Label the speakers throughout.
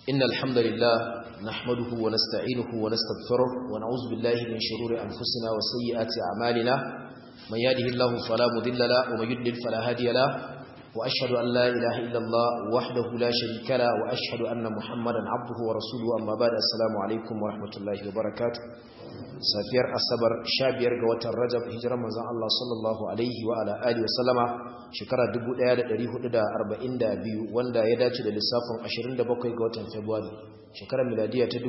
Speaker 1: إن الحمد لله نحمده ونستعينه ونستغفره ونعوذ بالله من شرور أنفسنا وسيئات أعمالنا من يهده الله فلا مضل له ومن يضلل فلا هادي له وأشهد أن لا إله إلا الله وحده لا شريك له وأشهد أن محمدا عبده ورسوله أما بعد السلام عليكم ورحمة الله وبركاته safiyar asabar sha biyar ga watan rajab hijirar manzon Allah sallallahu alaihi wa ala alihi wa sallama shekara 1442 wanda ya dace da lissafin 27 ga watan february shekarar miladiya ta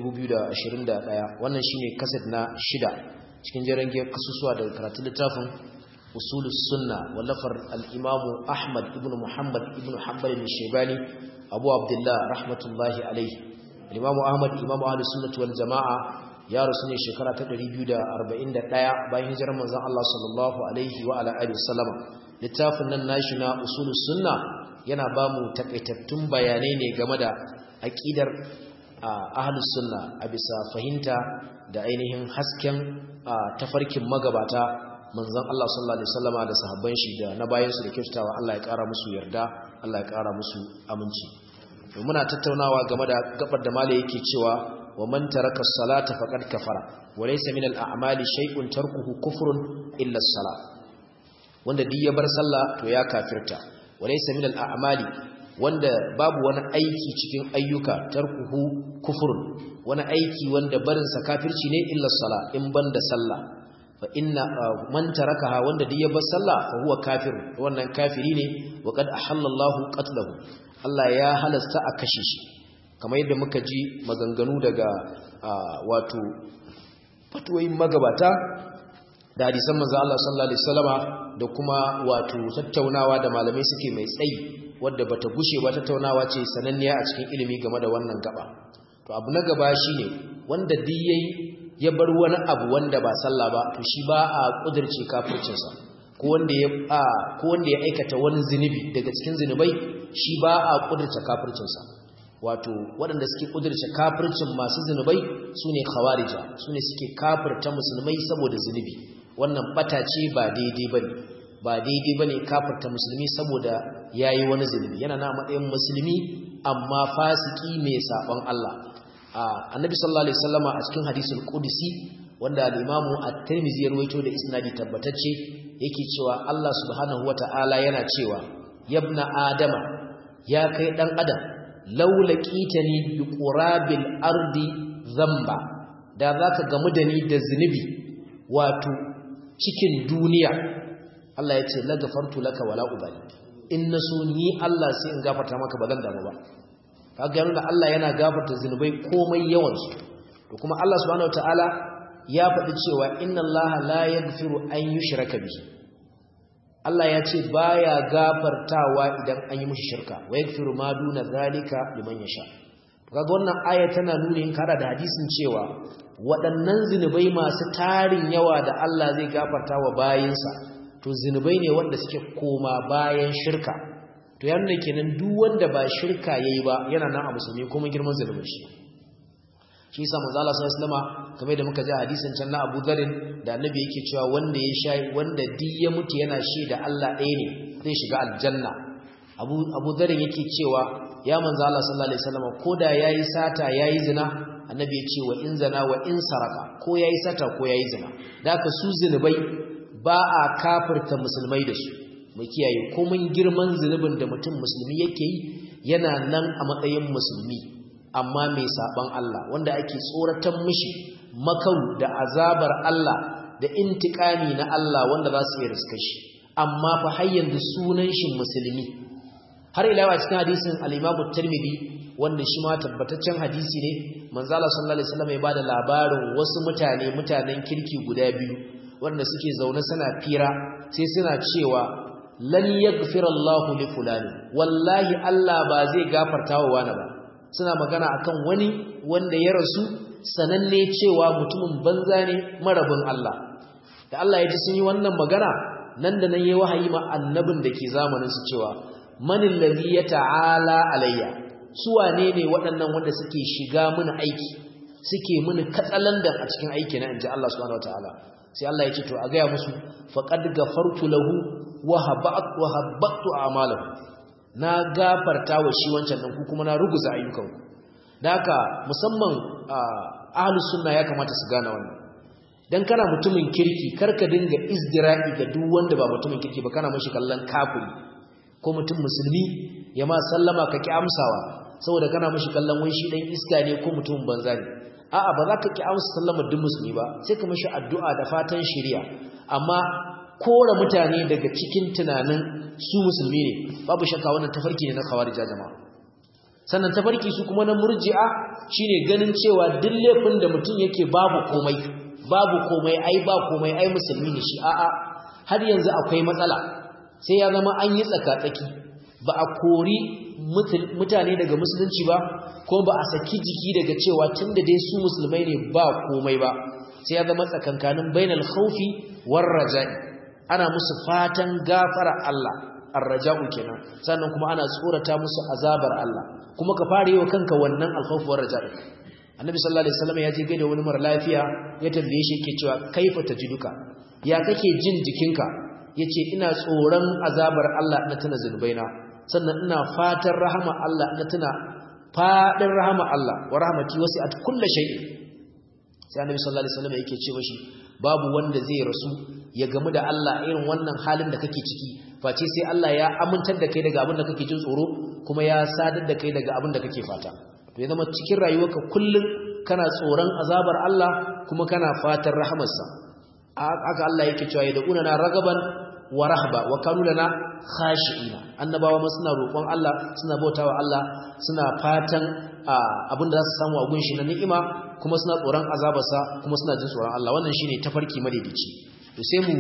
Speaker 1: 2021 wannan shine kaset na shida cikin jerin kasusuwa daga karatun littafin usulus sunna wallafar al-imamu ahmad ibn muhammad ibn hanbal al-shaybani abu abdullah rahmatullahi alaihi al-imamu ahmad imamu ahlus sunnah wal jamaa ya rasu ne shekara ta 241 bayan hijirar manzon Allah sallallahu alaihi wa ala alihi wasallama littafin nan nashi na usulus sunna yana ba mu takaitattun bayanai ne game da aqidar ahlus sunna a bisa fahimta da ainihin hasken tafarkin magabata manzon Allah sallallahu alaihi wasallama da sahabban shi da na bayan su da kyautatawa Allah ya kara musu yarda Allah ya kara musu aminci muna tattaunawa game da gabar da malai yake cewa ومن ترك الصلاة فقد كفر وليس من الأعمال شيء تركه كفر إلا الصلاة wanda duk ya bar sallah to ya kafirta walaysa min al-a'mali wanda babu wani aiki cikin ayyuka tarkuhu kufrun wani aiki wanda barin sa kafirci ne illa sala in banda sallah fa inna man tarakaha wanda duk ya bar sallah fa huwa kafir wannan kafiri ne wa qad ahallallahu qatlahu Allah ya halasta a kashe shi kamar yadda muka ji maganganu daga wato fatuwayin magabata da hadisan manzo Allah sallallahu alaihi wasallama da kuma wato tattaunawa da malamai suke mai tsayi wadda bata gushe ba tattaunawa ce sananniya a cikin ilimi game da wannan gaba to abu na gaba shine wanda duk yayi ya bar wani abu wanda ba sallah ba to shi ba a kudirce kafircinsa ko wanda ya ko wanda ya aikata wani zinubi daga cikin zinubai shi ba a kudirce kafircinsa wato waɗanda suke ƙudurce kafircin masu zunubai su ne khawarija su ne suke kafirta musulmai saboda zunubi wannan ɓata ce ba daidai ba ne ba daidai ba ne kafirta musulmi saboda ya yi wani zunubi yana na matsayin musulmi amma fasiki mai saɓon Allah annabi sallallahu alaihi wasallama a cikin hadisul qudsi wanda al-imamu at-tirmidhi ya rawaito da isnadi tabbatacce yake cewa Allah subhanahu wata'ala yana cewa yabna adama ya kai dan adam laulaqitani bi qurabil ardi zamba da zaka gamu da ni da zinubi wato cikin duniya Allah ya ce la gafartu laka wala ubali in naso ni Allah sai in gafarta maka bazan damu ba kaga yana Allah yana gafarta zinubai komai yawan su to kuma Allah subhanahu wataala ya faɗi cewa inna Allah la yaghfiru an yushraka bihi Allah ya ce baya gafartawa idan an yi mushi shirka wa yaghfiru ma duna zalika liman yasha kaga wannan aya tana nuni in kada da hadisin cewa waɗannan zinubai masu tarin yawa da Allah zai gafarta wa bayinsa to zinubai ne wanda suke koma bayan shirka to yana kenan duk wanda ba shirka yayi ba yana nan a musulmi kuma girman zinubin shi shi yasa manzo Allah sallallahu alaihi wasallam kamar da muka ji hadisin can na Abu Dharr da Annabi yake cewa wanda ya sha wanda duk ya mutu yana shaida Allah ɗaya ne zai shiga aljanna Abu Abu Dharr yake cewa ya manzo Allah sallallahu alaihi wasallam koda yayi sata yayi zina Annabi ya ce wa in zina wa in saraka ko yayi sata ko yayi zina daka su zinubai ba a kafirta musulmai da su mu kiyaye komai girman zinubin da mutum musulmi yake yi yana nan a matsayin musulmi amma mai saban Allah wanda ake tsoratan mishi makau da azabar Allah da intikami na Allah wanda za su yi riska shi amma fa har yanzu sunan shi musulmi har ila cikin hadisin al-Imam Tirmidhi wanda shi ma tabbataccen hadisi ne manzo Allah sallallahu alaihi wasallam ya bada labarin wasu mutane mutanen kirki guda biyu wanda suke zaune suna fira sai suna cewa lan yaghfira Allahu li fulani wallahi Allah ba zai gafarta wa wani ba suna magana akan wani wanda ya rasu sananne cewa mutumin banza ne marabin Allah da Allah ya ji sun yi wannan magana nan da nan yayi wahayi ma annabin da ke zamanin su cewa manil ladhi yata'ala alayya su wane ne waɗannan wanda suke shiga mini aiki suke mini katsalandan a cikin aiki na inji Allah subhanahu wataala sai Allah ya ce to a ga musu faqad gafartu lahu wa habatu wa habatu a'malahu na gafarta wa shi wancan ɗan ku kuma na ruguza ayyukanku da haka musamman ahlus sunna ya kamata su gane wannan dan kana mutumin kirki karka dinga izdira'i ga duk wanda ba mutumin kirki ba kana mashi kallon kafiri ko mutum musulmi ya ma sallama ka ki amsawa saboda kana mashi kallon wai shi dan iska ne ko mutumin banza ne a'a ba za ka ki amsa sallama duk musulmi ba sai ka mashi addu'a da fatan shari'a amma kora mutane daga cikin tunanin su musulmi ne babu shakka wannan tafarki ne na khawarija jama'a sannan tafarki su kuma na murji'a shine ganin cewa duk laifin da mutum yake babu komai babu komai ai ba komai ai musulmi ne shi a'a har yanzu akwai matsala sai ya zama an yi tsaka-tsaki ba a kori mutane daga musulunci ba ko ba a saki jiki daga cewa tunda dai su musulmai ne ba komai ba sai ya zama tsakankanin bainal khawfi war raja'i ana musu fatan gafara Allah ar-raja'u kenan sannan kuma ana tsorata musu azabar Allah kuma ka fara yi wa kanka wannan al-khawf war raja'i annabi sallallahu alaihi wasallam ya je gaida wani mara lafiya ya tambaye shi yake cewa kaifa tajiduka ya kake jin jikinka yace ina tsoron azabar Allah na tuna zunubaina sannan ina fatan rahama Allah na tuna fadin rahama Allah wa rahmati wasi'at kulli shay'in sai annabi sallallahu alaihi wasallam yake ce mashi babu wanda zai rasu ya gamu da Allah irin wannan halin da kake ciki face sai Allah ya amintar da kai daga abin da kake jin tsoro kuma ya sadar da kai daga abin da kake fata to ya zama cikin rayuwarka kullum kana tsoron azabar Allah kuma kana fatan rahamarsa haka Allah yake cewa ya da'una na ragaban wa rahba wa kanu lana khashi'ina annabawa ma suna roƙon Allah suna bautawa Allah suna fatan abin da za su samu a gunshi na ni'ima kuma suna tsoron azabarsa kuma suna jin tsoron Allah wannan shine tafarki madaidaici to sai mu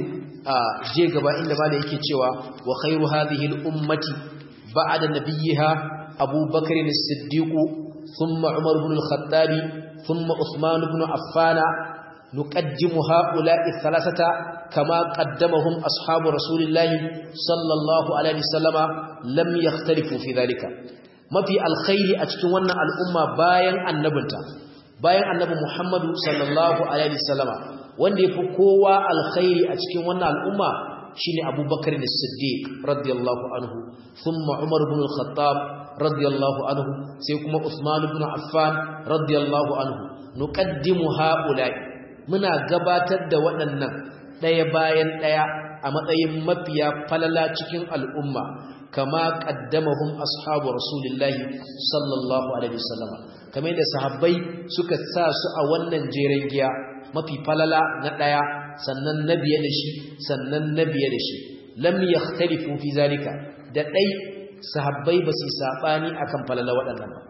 Speaker 1: je gaba inda ma da yake cewa wa khairu hadhihi al-ummati ba'da nabiyha Abu Bakr as-Siddiq thumma Umar ibn al-Khattab thumma Uthman ibn Affan nuqaddimu ha'ula'i thalathata kama qaddamahum ashabu Rasulillah sallallahu alaihi wasallama lam yakhtalifu fi dhalika mafi alkhairi a cikin wannan al'umma bayan annabinta bayan annabi Muhammadu sallallahu alaihi wasallama wanda yafi kowa alkhairi a cikin wannan al'umma shine Abu Bakar as-Siddiq radiyallahu anhu thumma Umar ibn al-Khattab radiyallahu anhu sai kuma Uthman ibn Affan radiyallahu anhu nuqaddimu haula'i muna gabatar da waɗannan ɗaya bayan ɗaya a matsayin mafiya falala cikin al'umma kama qaddamahum ashabu rasulillahi sallallahu alaihi wasallam kamar da sahabbai suka sa su a wannan jeren giya mafi falala na daya sannan na biye da shi sannan na biye da shi lam yakhtalifu fi zalika da dai sahabbai ba su sabani akan falala waɗannan ba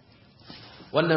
Speaker 1: wannan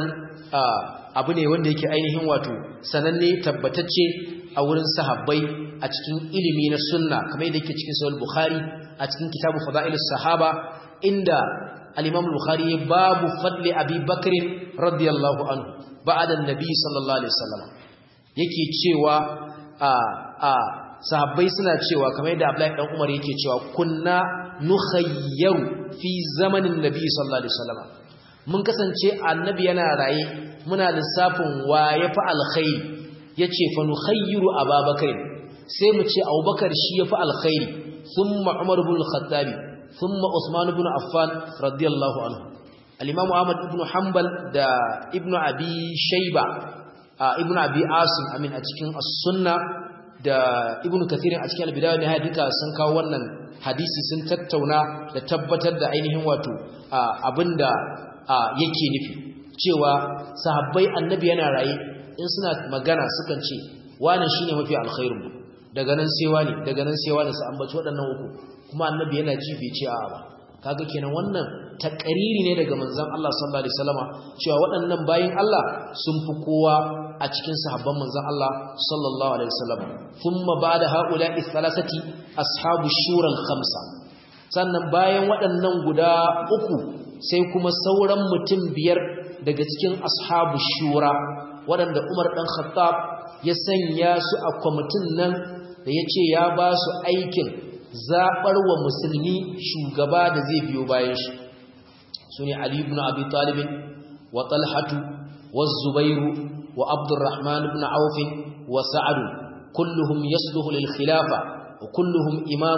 Speaker 1: abu ne wanda yake ainihin wato sananne tabbatacce a wurin sahabbai a cikin ilimi na sunna kamar yadda yake cikin sahih bukhari a cikin kitabu fadailus sahaba inda al-imam bukhari babu fadli abi bakr radiyallahu anhu ba'da an-nabi sallallahu alaihi wasallam yake cewa a a sahabbai suna cewa kamar yadda abdullahi dan umar yake cewa kunna nukhayyaru fi zamanin nabi sallallahu alaihi wasallam mun kasance annabi yana raye muna lissafin wa yafi alkhairi yace fa nukhayyiru ababakar sai mu ce abubakar shi yafi alkhairi thumma umar ibn al-khattabi thumma usman ibn affan radiyallahu anhu al-imam ahmad ibn hanbal da ibn abi shayba ibn abi asim amin a cikin as-sunna da ibn kathir a cikin al-bidaya ne duka sun kawo wannan hadisi sun tattauna da tabbatar da ainihin wato abinda yake nufi cewa sahabbai annabi yana raye in suna magana sukan ce wannan shine mafi alkhairin mu daga nan sai wani daga nan sai wani su ambaci waɗannan uku kuma annabi yana ji bai ce a'a ba kaga kenan wannan takariri ne daga manzon Allah sallallahu alaihi wasallama cewa waɗannan bayin Allah sun fi kowa a cikin sahabban manzon Allah sallallahu alaihi wasallam thumma ba'da haula'i thalathati ashabu shura al-khamsa sannan bayan waɗannan guda uku sai kuma sauran mutum biyar daga cikin ashabu shura waɗanda Umar dan Khattab ya sanya su a kwamitin nan da ya ce ya ba su aikin zaɓar wa musulmi shugaba da zai biyo bayan shi su ne Ali ibn Abi Talibin wa Talhatu wa Zubairu wa Abdurrahman ibn Auf wa Sa'ad kulluhum yasluhu lil khilafa wa kulluhum imamun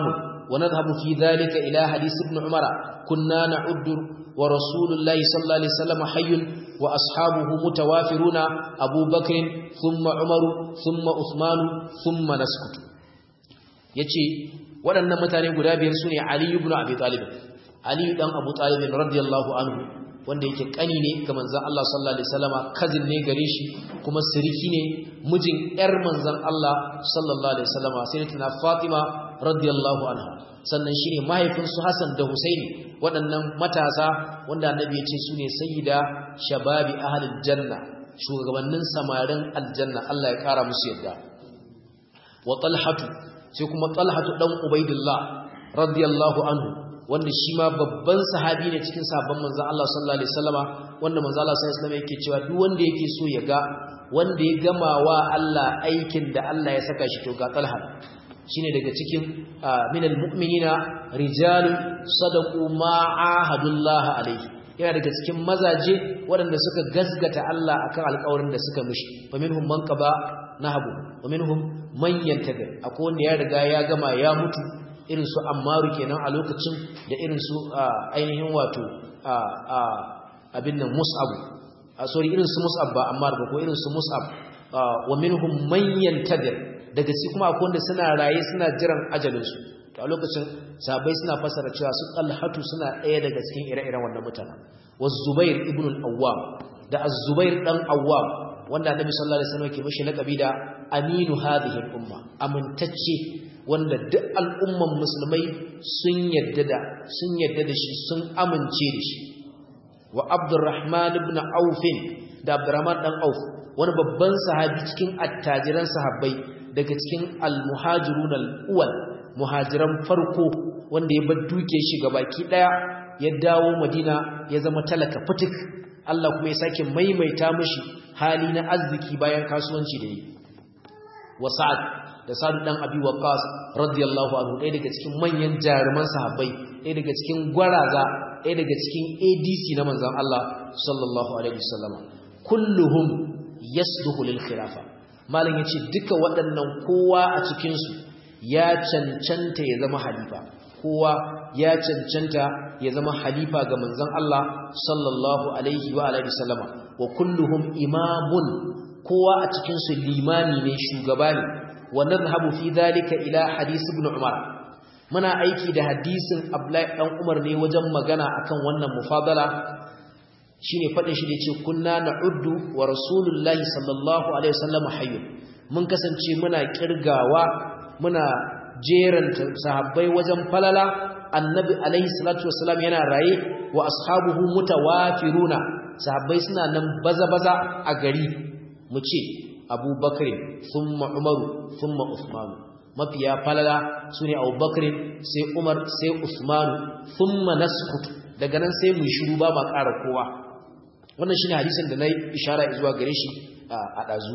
Speaker 1: wa nadhhabu fi dhalika ila hadith ibn umara kunna na'uddu wa rasulullahi sallallahu alaihi wasallam hayyun wa ashabuhu mutawafiruna Abu Bakr thumma Umar thumma Uthman thumma naskutu yace waɗannan mutane guda biyar sune Ali ibn Abi Talib Ali dan Abu Talib radiyallahu anhu wanda yake kani ne ga manzon Allah sallallahu alaihi wasallama cousin ne gare shi kuma siriki ne mijin yar manzon Allah sallallahu alaihi wasallama sayyidatina Fatima radiyallahu anha sannan shine mahaifin su Hassan da Husaini waɗannan matasa wanda annabi ya ce su ne sayyida shababi ahlil janna shugabannin samarin aljanna Allah ya kara musu yadda wa talhatu sai kuma talhatu dan ubaidillah radiyallahu anhu wanda shi ma babban sahabi ne cikin sabon manzon Allah sallallahu alaihi wasallama wanda manzon Allah sallallahu alaihi wasallama yake cewa duk wanda yake so ya ga wanda ya gama wa Allah aikin da Allah ya saka shi to ga talha shine daga cikin minal mu'minina rijalun sadaqu ma ahadullah alaihi yana daga cikin mazaje waɗanda suka gasgata Allah akan alƙawarin da suka mishi fa minhum man qaba nahabu wa minhum man yantabi akwai wanda ya riga ya gama ya mutu irin su ammaru kenan a lokacin da irin su ainihin wato abin nan mus'ab sorry irin su mus'ab ba ammar ba ko irin su mus'ab wa minhum man yantadir daga ci kuma akwai wanda suna raye suna jiran ajalinsu to a lokacin sahabbai suna fasara cewa su talhatu suna ɗaya daga cikin ire-iren wannan mutanen was zubair ibn al-awwam da az-zubair dan awwam wanda annabi sallallahu alaihi wasallam ke mishi laqabi da aminu hadhihi al-umma amintacce wanda duk al'umman musulmai sun yadda da sun yadda da shi sun amince da shi wa abdurrahman ibn auf da abdurrahman dan auf wani babban sahabi cikin attajiran sahabbai daga cikin al-muhajirun al-awwal muhajiran farko wanda ya bar duke shi gabaki daya ya dawo madina ya zama talaka fitik Allah kuma ya sake maimaita mishi hali na arziki bayan kasuwanci da yi wa sa'ad da sa'ad dan abi waqas radiyallahu anhu ɗaya daga cikin manyan jaruman sahabbai ɗaya daga cikin gwaraza ɗaya daga cikin ADC na manzon Allah sallallahu alaihi wasallam kulluhum yasduhu lil khilafa malam yace duka waɗannan kowa a cikin su ya cancanta ya zama halifa kowa ya cancanta ya zama halifa ga manzon Allah sallallahu alaihi wa alihi wasallama wa kulluhum imamun kowa a cikin su limami ne shugaba ne wa nadhhabu fi dhalika ila hadith ibn umar muna aiki da hadisin abdullahi dan umar ne wajen magana akan wannan mufadala shine fadin shi da yace kunna na'uddu wa rasulullahi sallallahu alaihi wasallam hayy mun kasance muna kirgawa muna jeranta sahabbai wajen falala annabi alaihi salatu wasallam yana raye wa ashabuhu mutawafiruna sahabbai suna nan baza-baza a gari mu ce abubakar thumma umaru thumma usmanu mafiya falala sune abubakar sai umar sai usmanu thumma naskutu daga nan sai mu shiru ba ma ƙara kowa wannan shine hadisin da nayi ishara zuwa gare shi a dazu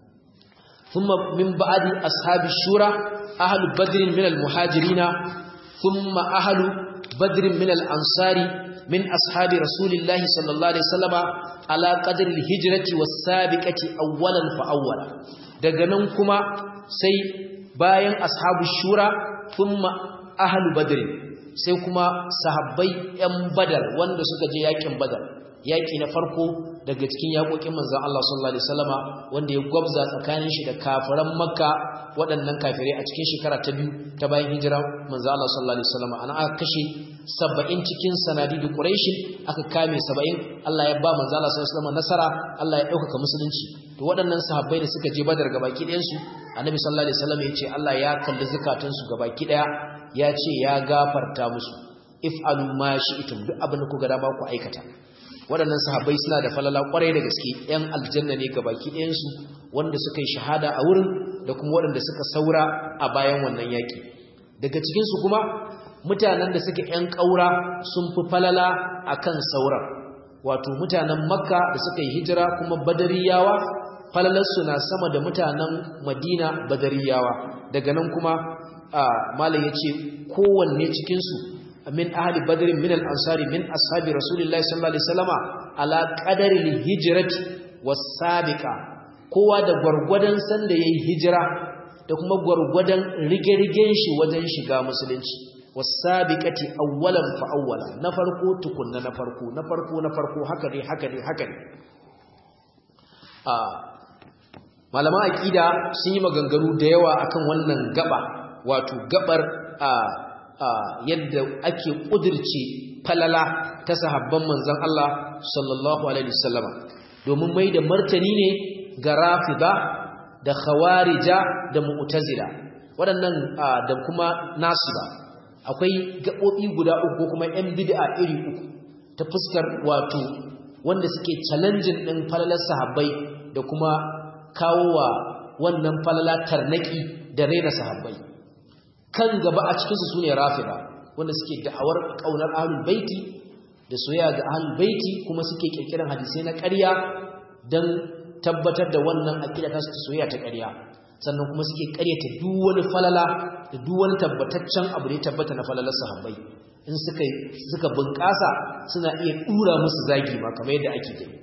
Speaker 1: thumma min ba'di ashabi shura ahlu badr min al-muhajirin thumma ahlu badr min al-ansari min ashabi rasulillahi sallallahu alaihi wasallama ala qadri al-hijrati was-sabiqati awwalan fa awwala daga nan kuma sai bayan ashabu shura thumma ahlu badr sai kuma sahabbai yan badar wanda suka je yakin badar yaki na farko daga cikin yakokin manzon Allah sallallahu alaihi wasallama wanda ya gwabza tsakanin shi da kafiran makka waɗannan kafirai a cikin shekara ta biyu ta bayan hijira manzon Allah sallallahu alaihi wasallama ana aka kashe 70 cikin sanadidu quraish aka kame 70 Allah ya ba manzon Allah sallallahu alaihi wasallama nasara Allah ya dauka musulunci to waɗannan sahabbai da suka je badar gabaki ɗayan su annabi sallallahu alaihi wasallama ya ce Allah ya kalli zakatun su gabaki ɗaya ya ce ya gafarta musu if'alu ma shi'tum duk abin da kuka dama ku aikata waɗannan sahabbai suna da falala ƙwarai da gaske ‘yan aljanna ne gabaki ɗayansu wanda suka yi shahada a wurin da kuma waɗanda suka saura a bayan wannan yaƙi daga cikinsu kuma mutanen da suke ‘yan ƙaura sun fi falala a kan sauran wato mutanen makka da suka yi hijira kuma badariyawa falalarsu na sama da mutanen madina badariyawa daga nan kuma malam ya ce kowanne cikinsu min ahli badrin min al-ansari min ashabi rasulillahi sallallahu alaihi wasallama ala qadari al-hijrati was-sabiqa kowa da gurgurdan sanda yayi hijira da kuma gurgurdan rige-rigen shi wajen shiga musulunci wasabiqati awwalan fa awwala na farko tukunna na farko na farko na farko haka ne haka ne haka ne a malaman aqida sun yi maganganu da yawa akan wannan gaba wato gabar a yadda ake kudirce falala ta sahabban manzon Allah sallallahu alaihi wasallama domin mai da martani ne ga rafida da khawarija da mu'tazila waɗannan da kuma nasiba akwai gaɓoɓi guda uku ko kuma yan bid'a iri uku ta fuskar wato wanda suke challenging ɗin falalar sahabbai da kuma kawo wa wannan falala tarnaki da raina sahabbai kan gaba a cikinsu su ne rafida wanda suke da'awar ƙaunar ahlul baiti da soyayya ga ahlul baiti kuma suke kirkiran hadisai na ƙarya don tabbatar da wannan aqida ta su soyayya ta ƙarya sannan kuma suke ƙaryata duk wani falala da duk wani tabbataccen abu da ya tabbata na falalar sahabbai in suka suka bunƙasa suna iya dura musu zagi ma kamar yadda ake gani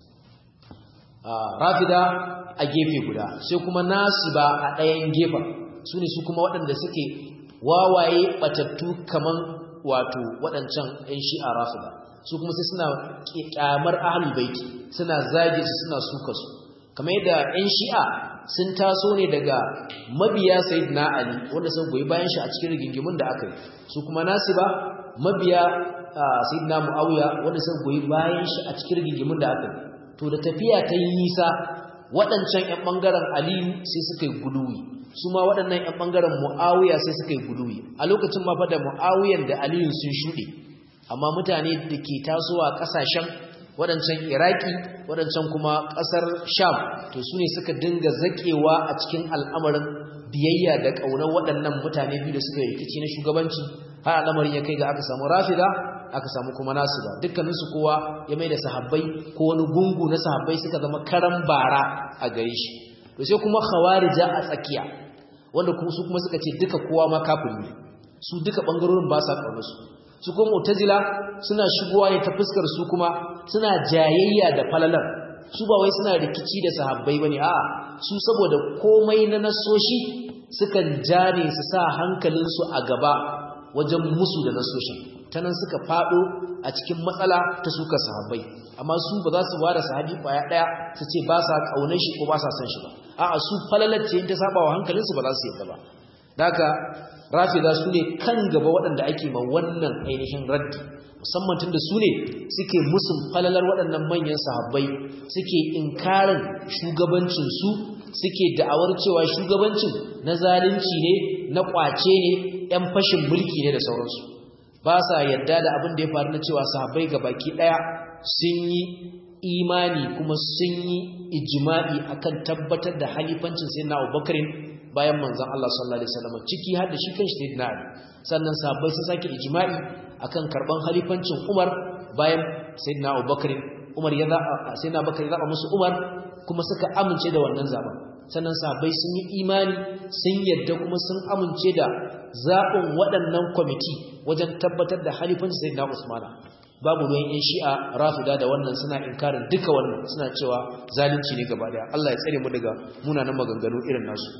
Speaker 1: rafida a gefe guda sai kuma nasiba a ɗayan gefen su ne su kuma waɗanda suke wawaye batattu kaman wato waɗancan 'yan shi'a rafida su kuma sai suna kyamar ahlul baiti suna zage su suna suka su kamar yadda 'yan shi'a sun taso ne daga mabiya sayyidina ali wanda sun goyi bayan shi a cikin rigingimun da aka yi su kuma nasiba mabiya sayyidina muawiya wanda sun goyi bayan shi a cikin rigingimun da aka yi to da tafiya ta yi nisa waɗancan 'yan ɓangaren aliyu sai suka yi guduwi su ma waɗannan 'yan ɓangaren mu'awiya sai suka yi guduwi a lokacin ma da mu'awiyan da aliyun sun shuɗe amma mutane da ke tasowa ƙasashen waɗancan iraki waɗancan kuma ƙasar sham to su ne suka dinga zaƙewa a cikin al'amarin biyayya da ƙaunar waɗannan mutane biyu da suka yi rikici na shugabanci har al'amarin ya kai ga aka samu rafida aka samu kuma nasu ba dukkaninsu kowa ya mai da sahabbai ko wani gungu na sahabbai suka zama karan bara a gare shi to sai kuma khawarija a tsakiya wanda kuma su kuma suka ce duka kowa ma kafiri ne su duka bangarorin ba sa kaunar su su kuma mu'tazila suna shigowa ne ta fuskar su kuma suna jayayya da falalar su ba wai suna rikici da sahabbai bane a'a su saboda komai na nasoshi sukan jane su sa hankalinsu a gaba wajen musu da nasoshin ta nan suka fado a cikin matsala ta suka sahabbai amma su ba za su ware sahabi kwaya daya su ce ba sa kaunar shi ko ba sa son shi ba a'a su falalar ce ta saba wa hankalinsu ba za su yadda ba daga rafida su ne kan gaba waɗanda ake ma wannan ainihin raddi musamman tun da su ne suke musun falalar waɗannan manyan sahabbai suke inkarin shugabancinsu suke da'awar cewa shugabancin na zalunci ne na ƙwace ne 'yan fashin mulki ne da sauransu ba sa yadda da abin da ya faru na cewa sahabbai ga baki ɗaya sun yi imani kuma sun yi ijma'i akan tabbatar da halifancin sayyidina Abubakar bayan manzon Allah sallallahu alaihi wasallam ciki har da shi kanshi sayyidina Ali sannan sahabbai sun sake ijma'i akan karban halifancin Umar bayan sayyidina Abubakar Umar ya zaba sayyidina Abubakar ya zaba musu Umar kuma suka amince da wannan zaben sannan sahabbai sun yi imani sun yadda kuma sun amince da zaɓin waɗannan kwamiti wajen tabbatar da halifancin sayyidina Usmana babu ruwan yan shi'a rafida da wannan suna inkarin duka wannan suna cewa zalunci ne gaba daya Allah ya tsare mu daga munanan maganganu irin nasu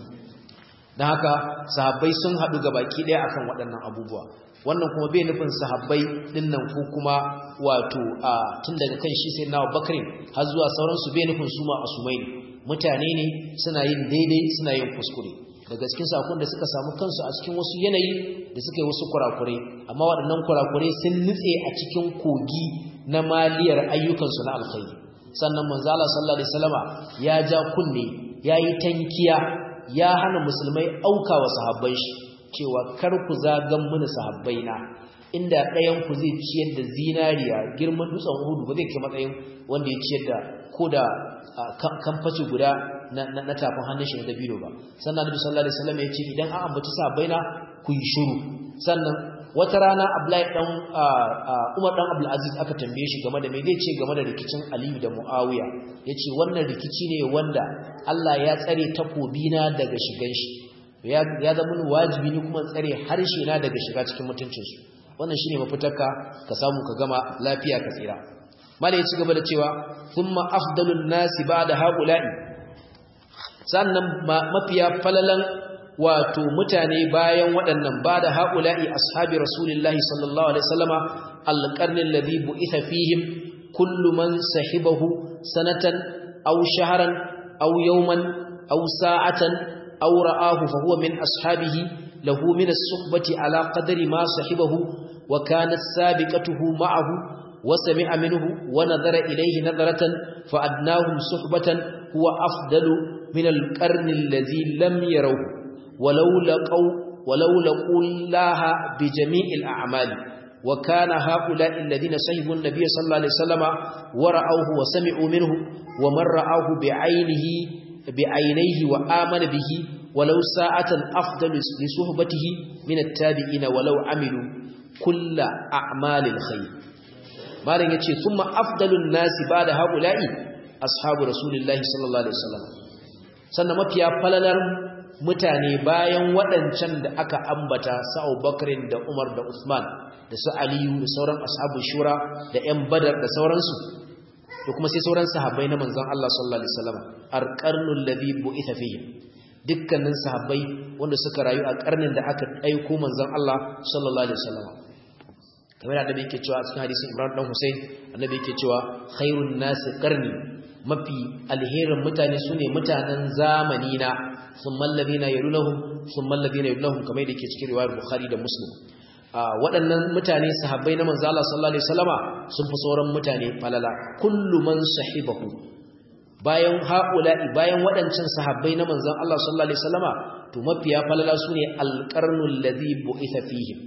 Speaker 1: dan haka sahabbai sun hadu baki daya akan waɗannan abubuwa wannan kuma bai nufin sahabbai dinnan ko kuma wato a tun daga kan shi sai nawa bakrin har zuwa sauran su bai nufin su ma asumai ne mutane ne suna yin daidai suna yin kuskure daga cikin sakon da suka samu kansu a cikin wasu yanayi da suka yi wasu kurakurai amma waɗannan kurakurai sun nutse a cikin kogi na maliyar ayyukansu na alkhairi sannan manzo Allah sallallahu alaihi wasallama ya ja kunne yayi tankiya ya hana musulmai auka wa sahabbai shi cewa kar ku zagan mini sahabbaina inda ɗayan ku zai ciyar da zinariya girman dutsen Uhud ba zai kai matsayin wanda ya ciyar da koda kamfaci guda na tafin hannun shi na dabino ba sannan Nabi sallallahu alaihi wasallam ya ce idan an ambaci sahabbaina ku yi shiru sannan wata rana Abdullahi dan Umar dan Abdul Aziz aka tambaye shi game da me zai ce game da rikicin Aliyu da Muawiya yace wannan rikici ne wanda Allah ya tsare takobina daga shigan shi ya ya zama wajibi ne kuma tsare harshe na daga shiga cikin mutuncin su wannan shine mafitarka ka samu ka gama lafiya ka tsira mala ya ci gaba da cewa thumma afdalun nasi ba'da haula'i sannan mafiya falalan wato mutane bayan waɗannan ba da haula'i ashabi rasulillahi sallallahu alaihi wasallama alqarnil ladhi bu'itha fihim kullu man sahibahu sanatan aw shahran aw yawman aw sa'atan aw ra'ahu fa huwa min ashabihi lahu min as-suhbati ala qadri ma sahibahu wa kanat sabiqatuhu ma'ahu wa sami'a minhu wa nadhara ilayhi nadratan fa adnahum suhbatan huwa afdalu min al-qarni alladhi lam yarawhu ولو لقوا ولو لقوا الله بجميع الأعمال وكان هؤلاء الذين صحبوا النبي صلى الله عليه وسلم ورأوه وسمعوا منه ومن رآه بعينه بعينيه وآمن به ولو ساعة أفضل لصحبته من التابعين ولو عملوا كل أعمال الخير مالن يتي ثم أفضل الناس بعد هؤلاء أصحاب رسول الله صلى الله عليه وسلم sannan mafiya falalar mutane bayan waɗancan da aka ambata su Abubakarin da Umar da Usman da su Aliyu da sauran ashabu shura da ƴan Badar da sauransu da kuma sai sauran sahabbai na manzon Allah sallallahu alaihi wasallam arqarnul ladhi bu'itha fihi dukkanin sahabbai wanda suka rayu a karnin da aka aiko manzon Allah sallallahu alaihi wasallam kamar annabi yake cewa a cikin hadisin Imran dan Hussein annabi yake cewa khairun nasi qarni mafi alherin mutane sune mutanen zamani na thumma alladhina yalunhum thumma alladhina yalunhum kamar yadda yake cikin riwayar Bukhari da Muslim waɗannan mutane sahabbai na manzo Allah sallallahu alaihi wasallama sun fi sauran mutane falala kullu man sahibahu bayan haula'i bayan waɗancan sahabbai na manzon Allah sallallahu alaihi wasallama to mafiya falala sune alqarnul ladhi bu'itha fihim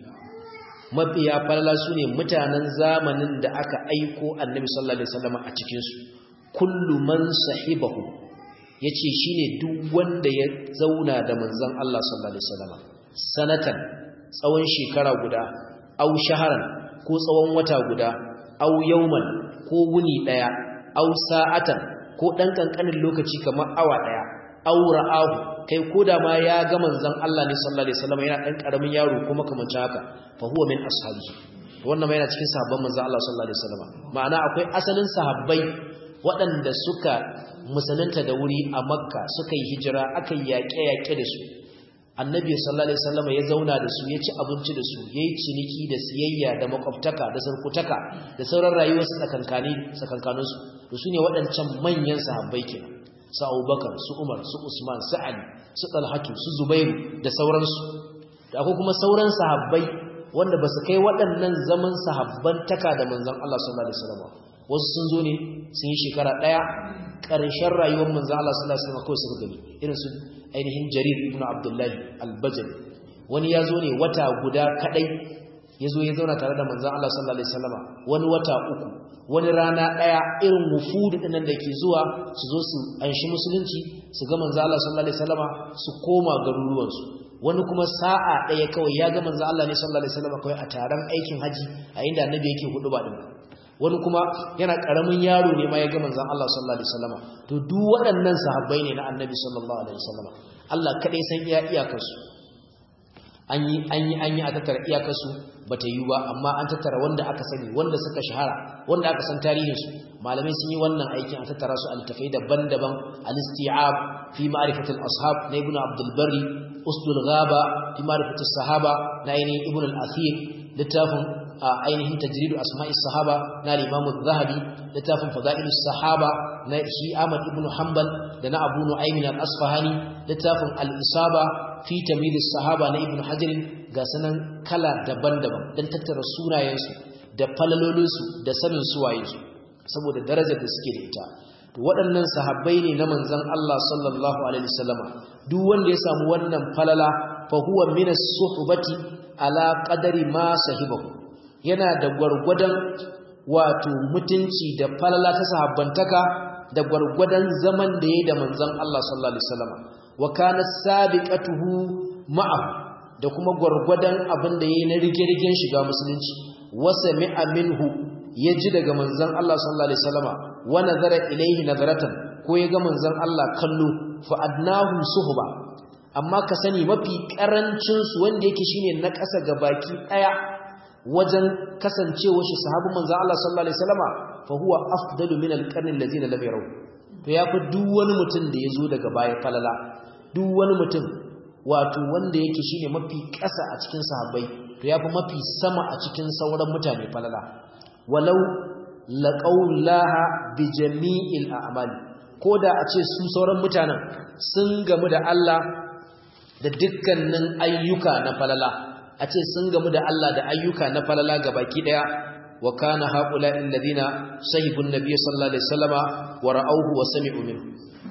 Speaker 1: mafiya falala sune mutanen zamanin da aka aiko annabi sallallahu alaihi wasallama a cikin su kullu man sahibahu yace shine duk wanda ya zauna da manzon Allah sallallahu alaihi wasallama sanatan tsawon shekara guda au shaharan ko tsawon wata guda au yauman ko wuni daya au sa'atan ko dan kankanin lokaci kamar awa daya au ra'ahu kai koda ma ya ga manzon Allah ne sallallahu alaihi wasallam yana dan karamin yaro kuma kamar haka fa huwa min ashabihi wannan ma yana cikin sahabban manzon Allah sallallahu alaihi wasallam ma'ana akwai asalin sahabbai waɗanda suka musulunta da wuri a makka suka yi hijira aka yi yaƙe-yaƙe da su annabi sallallahu alaihi wasallam ya zauna da su ya ci abinci da su yayi ciniki da siyayya da makwabtaka da sarkutaka da sauran rayuwar su tsakankani tsakankanin su to sune waɗancan manyan sahabbai kenan su Abubakar su Umar su Usman su Ali su Talhatu su Zubairu da sauransu da akwai kuma sauran sahabbai wanda ba su kai waɗannan zaman sahabban taka da manzon Allah sallallahu alaihi wasallam wasu sun zo ne sun yi shekara ɗaya ƙarshen rayuwar manzon Allah sallallahu alaihi wasallam kawai suka gani irin su ainihin jarir ibn abdullahi albajali wani ya zo ne wata guda kadai ya zo ya zauna tare da manzan Allah sallallahu Alaihi wasallama wani wata uku wani rana ɗaya irin wufudu ɗinan da ke zuwa su zo su anshi musulunci su ga manzan Allah sallallahu Alaihi wasallama su koma garuruwansu wani kuma sa'a ɗaya kawai ya ga manzan Allah ne sallallahu Alaihi wasallama kawai a taron aikin haji a inda annabi yake hudu ba ɗin wani kuma yana ƙaramin yaro ne ma ya ga manzan Allah sallallahu alaihi wasallama to duk waɗannan sahabbai ne na annabi sallallahu alaihi wasallama Allah kadai san iya iyakarsu an yi an yi an yi a tattara iyakarsu bata yi ba amma an tattara wanda aka sani wanda suka shahara wanda aka san tarihinsu malamai sun yi wannan aikin a tattara su altafai daban-daban al-isti'ab fi ma'rifatil ashab na ibn abdul barri usdul ghaba fi ma'rifatis sahaba na ainihin ibn al-athir littafin ainihin tajridu asma'i sahaba na al-imam az-zahabi littafin fadailus sahaba na shi Ahmad ibn Hanbal da na Abu Nu'aym al-Asfahani littafin al-isaba fi tamyiz sahaba na ibn Hajar ga sanan kala daban-daban dan tattara sunayensu da falalolinsu da sanin suwayensu saboda darajar da suke da ita to waɗannan sahabbai ne na manzon Allah sallallahu alaihi wasallama duk wanda ya samu wannan falala fa huwa min as-suhbati ala qadari ma sahibahu yana da gwargwadon wato mutunci da falala ta sahabbantaka da gwargwadon zaman da yayi da manzon Allah sallallahu alaihi wasallam wa kana sabiqatuhu ma'ahu da kuma gwargwadon abin da yayi na rige-rigen shiga musulunci wa sami'a minhu yaji daga manzon Allah sallallahu alaihi wasallam wa nazara ilaihi nazaratan ko ya ga manzon Allah kallo fa adnahu suhba amma ka sani mafi karancin su wanda yake shine na ƙasa ga baki daya wajen kasancewa shi sahabin manzo Allah sallallahu alaihi wasallama fa huwa afdalu min alqarni allazina lam yaraw to yafi duk wani mutum da yazo daga baya falala duk wani mutum wato wanda yake shine mafi ƙasa a cikin sahabbai to yafi mafi sama a cikin sauran mutane falala walau laqaulaha bi jami'il a'mali koda a ce su sauran mutanen sun gamu da Allah da dukkanin ayyuka na falala a ce sun gamu da Allah da ayyuka na falala gabaki daya wa kana haula alladhina sahibu an-nabiy sallallahu alaihi wasallama wa ra'awhu wa sami'u minhu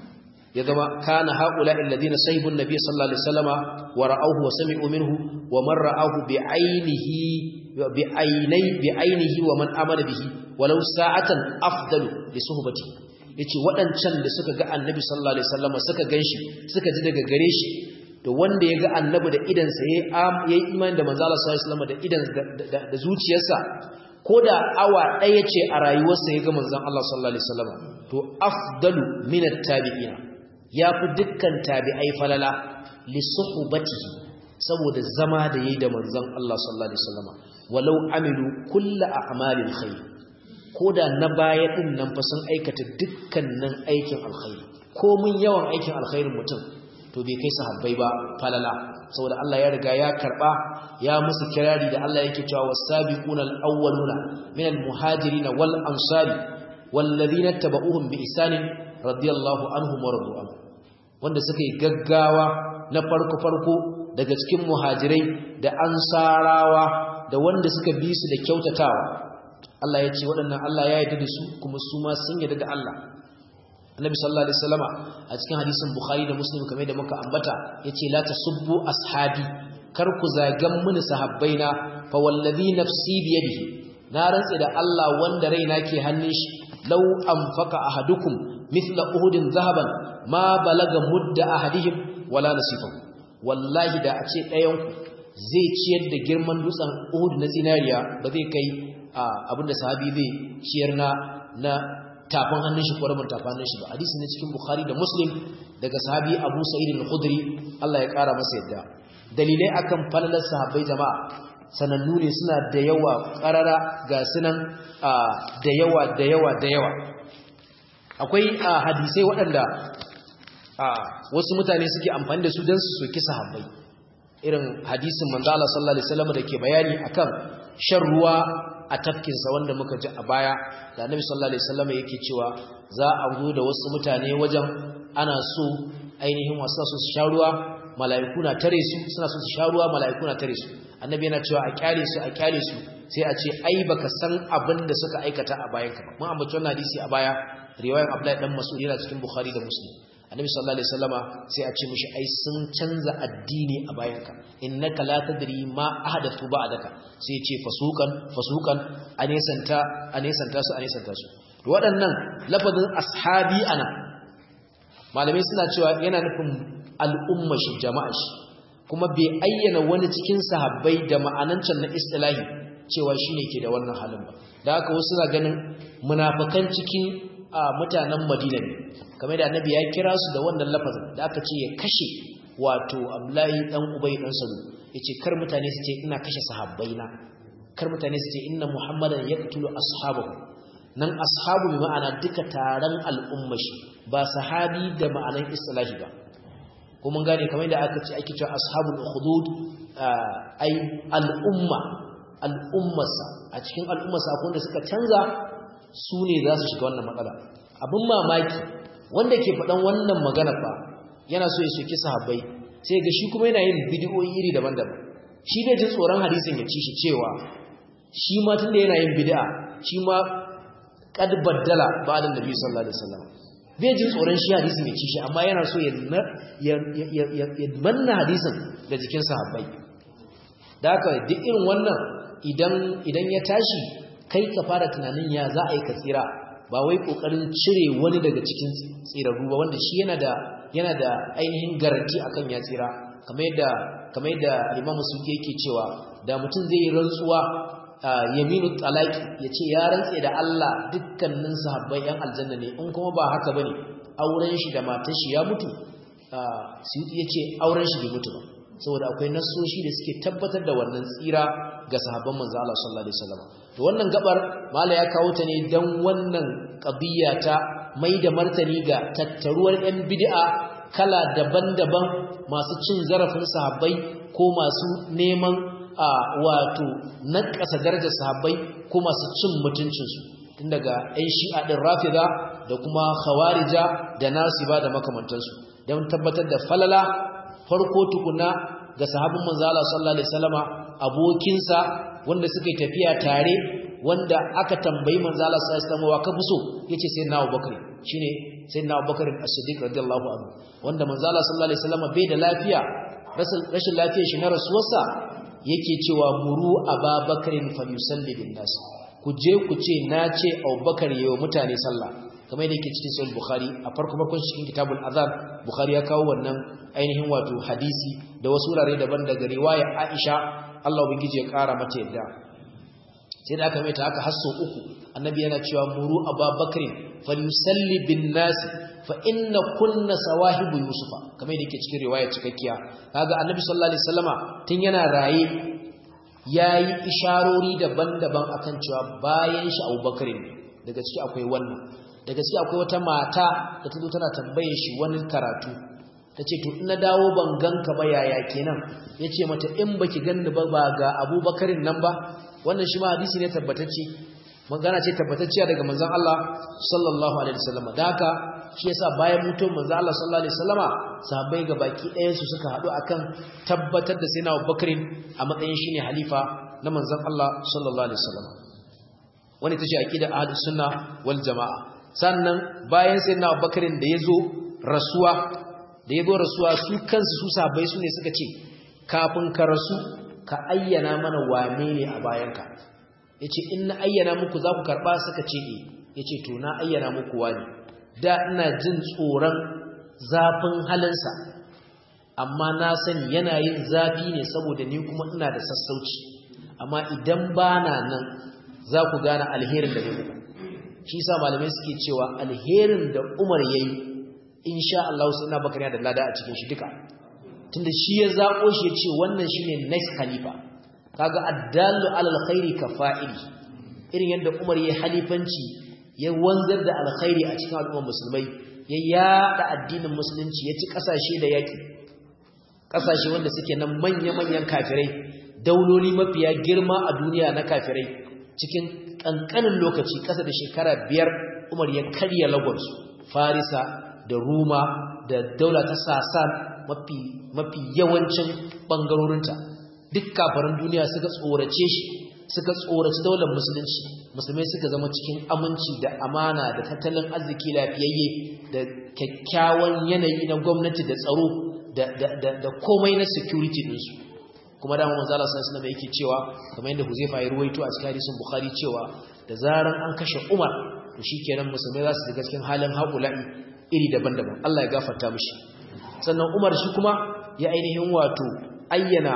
Speaker 1: ya zama kana haula alladhina sahibu an-nabiy sallallahu alaihi wasallama wa ra'awhu wa sami'u minhu wa man ra'ahu bi ainihi bi ainai bi ainihi wa man amana bihi walau sa'atan afdalu li suhbati yace waɗancan da suka ga annabi sallallahu alaihi wasallama suka ganshi suka ji daga gare shi to wanda ya ga annabi da idansa ya yi imani da manzo Allah sallallahu alaihi da idan da zuciyarsa ko da awa ɗaya ce a rayuwarsa ya ga manzon Allah sallallahu alaihi wasallam to afdalu min at-tabi'ina yafi dukkan tabi'ai falala li suhbatihi saboda zama da yayi da manzon Allah sallallahu alaihi wasallam walau amilu kullu a'malil khair koda na baya din nan fa sun aikata dukkanin aikin alkhairi ko mun yawan aikin alkhairin mutum to bai kai sahabbai ba falala saboda Allah ya riga ya karba ya musu kirari da Allah yake cewa wasabiquna alawwaluna minal muhajirin wal ansari walladhina tabauhum bi ihsanin radiyallahu anhum wa radu anhu wanda suka yi gaggawa na farko farko daga cikin muhajirai da ansarawa da wanda suka bi su da kyautatawa Allah ya ce waɗannan Allah ya yarda da su kuma su ma sun yarda da Allah annabi sallallahu alaihi wasallama a cikin hadisin bukhari da muslim kamar da muka ambata yace la tasubbu ashabi kar ku zagan mini sahabbaina fa wallazi nafsi bi yadihi na rantsi da Allah wanda raina ke hannun shi law anfaqa ahadukum mithla uhudin zahaban ma balaga mudda ahadihim wala nasifahu wallahi da a ce ɗayan ku zai ciyar da girman dutsen uhud na zinariya ba zai kai abinda sahabi zai ciyar na na tafin hannun shi ko rabin tafin hannun shi ba hadisi ne cikin bukhari da muslim daga sahabi abu sa'id al-khudri Allah ya kara masa yadda dalilai akan falalar sahabbai jama'a sanannu ne suna da yawa karara ga sunan da yawa da yawa da yawa akwai hadisai waɗanda wasu mutane suke amfani da su don su soki sahabbai irin hadisin manzo Allah sallallahu alaihi wasallam da ke bayani akan shan ruwa a tafkinsa wanda muka ji a baya da annabi sallallahu alaihi wasallam yake cewa za a zo da wasu mutane wajen ana so ainihin wasu su sha ruwa mala'iku na tare su suna so su sha ruwa mala'iku na tare su annabi yana cewa a kyale su a kyale su sai a ce ai baka san abin da suka aikata a bayan ka ba mun ambaci wannan hadisi a baya riwayar Abdullahi dan Mas'ud yana cikin Bukhari da Muslim annabi sallallahu alaihi wasallama sai a ce mishi ai sun canza addini a bayanka innaka la tadri ma ahdathu ba'daka sai ya ce fasukan fasukan anesanta anesanta su anesanta su to waɗannan lafazin ashabi ana malamai suna cewa yana nufin al'umma shi jama'a shi kuma bai ayyana wani cikin sahabbai da ma'anancin na istilahi cewa shine ke da wannan halin ba da haka wasu suna ganin munafikan cikin mutanen Madina ne kamar da annabi ya kira su da wannan lafazin da aka ce ya kashe wato Abdullahi dan Ubay dan Salul yace kar mutane su ce ina kashe sahabbaina kar mutane su ce inna Muhammadan yaqtulu ashabahu nan ashabu bi ma'ana duka taron al'ummashi ba sahabi da ma'anan istilahi ba ko mun gane kamar da aka ce ake cewa ashabul ukhdud ai al'umma al'ummarsa a cikin al'ummarsa akwai wanda suka canza su ne za su shiga wannan matsala abin mamaki wanda ke faɗan wannan magana fa yana so ya soki sahabbai sai ga shi kuma yana yin bidiyoyi iri daban-daban shi bai jin tsoron hadisin ya ci shi cewa shi ma tun da yana yin bid'a shi ma kad baddala ba'da nabi sallallahu alaihi wasallam bai jin tsoron shi hadisin ya ci shi amma yana so ya ya manna hadisin da jikin sahabbai da haka duk irin wannan idan idan ya tashi kai ka fara tunanin ya za a yi ka tsira ba wai kokarin cire wani daga cikin tsirarru ba wanda shi yana da yana da ainihin garanti akan ya tsira kamar yadda kamar yadda Imam Sufi yake cewa da mutum zai yi rantsuwa yaminu talaki yace ya rantse da Allah dukkanin sahabbai yan aljanna ne in kuma ba haka bane auren shi da matar shi ya mutu Sufi yace auren shi bai mutu ba saboda akwai nassoshi da suke tabbatar da wannan tsira ga sahabban manzo Allah sallallahu alaihi wasallam to wannan gabar mala ya kawo ta ne dan wannan qadiyya ta mai da martani ga tattaruwar yan bid'a kala daban-daban masu cin zarafin sahabbai ko masu neman a wato nakasa darajar sahabbai ko masu cin mutuncinsu tun daga 'yan shi'a ɗin rafida da kuma khawarija da nasiba da makamantansu don tabbatar da falala farko tukuna ga sahabin manzala sallallahu alaihi wasallama abokinsa wanda suka tafiya tare wanda aka tambayi manzala sallallahu alaihi wasallama wa ka fuso yace sai na Abubakar shine sai na Abubakar as-Siddiq radiyallahu anhu wanda manzala sallallahu alaihi wasallama bai da lafiya rashin lafiyar shi na rasuwarsa yake cewa muru ababakarin falyusalli bin nas ku je ku ce na ce Abubakar yayin mutane sallah kamar yadda yake cikin sahih bukhari a farko farkon cikin kitabul azan bukhari ya kawo wannan ainihin wato hadisi da wasu wurare daban daga riwaya aisha Allah ubangiji ya kara mata yadda sai da aka mai ta haka hasso uku annabi yana cewa muru ababakrin falyusalli bin nas fa inna kunna sawahibu yusufa kamar yadda yake cikin riwaya cikakkiya kaga annabi sallallahu alaihi wasallama tun yana raye yayi isharori daban-daban akan cewa bayan shi Abubakar ne daga ciki akwai wannan da gaske akwai wata mata da ta zo tana tambaye shi wani karatu ta ce to ina dawo ban ganka ba yaya kenan ya ce mata in baki ganni ba ba ga abubakarin nan ba wannan shi ma hadisi ne tabbatacce magana ce tabbatacciya daga manzon Allah sallallahu alaihi wasallam da haka shi yasa bayan mutum manzon Allah sallallahu alaihi wasallama sahabbai ga baki ɗayan su suka haɗu akan tabbatar da sayyidina Abubakarin a matsayin shine halifa na manzon Allah sallallahu alaihi wasallam wani tace aqida ahlus sunna wal jamaa sannan bayan sai na bakarin da ya zo rasuwa da ya zo rasuwa su kansu su sabai su ne suka ce kafin ka rasu ka ayyana mana wane ne a bayanka ya ce in na ayyana muku za ku karɓa suka ce e ya ce to na ayyana muku wani da ina jin tsoron zafin halinsa amma na sani yana yin zafi ne saboda ni kuma ina da sassauci amma idan ba na nan za ku gane alherin da ne muku shi sa malamai suke cewa alherin da Umar yayi insha Allah sai na bakariya da lada a cikin shi duka tunda shi ya zabo shi ya ce wannan shine next khalifa kaga addallu alal khairi kafa'ili irin yadda Umar yayi halifanci ya wanzar da alkhairi a cikin al'ummar musulmai ya yada addinin musulunci ya ci kasashe da yaki kasashe wanda suke nan manya-manyan kafirai dauloli mafiya girma a duniya na kafirai cikin ƙanƙanin lokaci ƙasa da shekara biyar umar ya karya lagos farisa da ruma da daula ta sasan mafi yawancin ɓangarorinta duk kafarin duniya suka tsorace shi suka tsoraci daular musulunci musulmai suka zama cikin aminci da amana da tattalin arziki lafiyayye da kyakkyawan yanayi na gwamnati da tsaro da komai na security ɗinsu kuma da manzo Allah sallallahu alaihi yake cewa kamar yadda Huzaifa ya ruwaito a cikin hadisin Bukhari cewa da zaran an kashe Umar to shikenan musulmai za su shiga cikin halin haƙula'i iri daban-daban Allah ya gafarta mishi sannan Umar shi kuma ya ainihin wato ayyana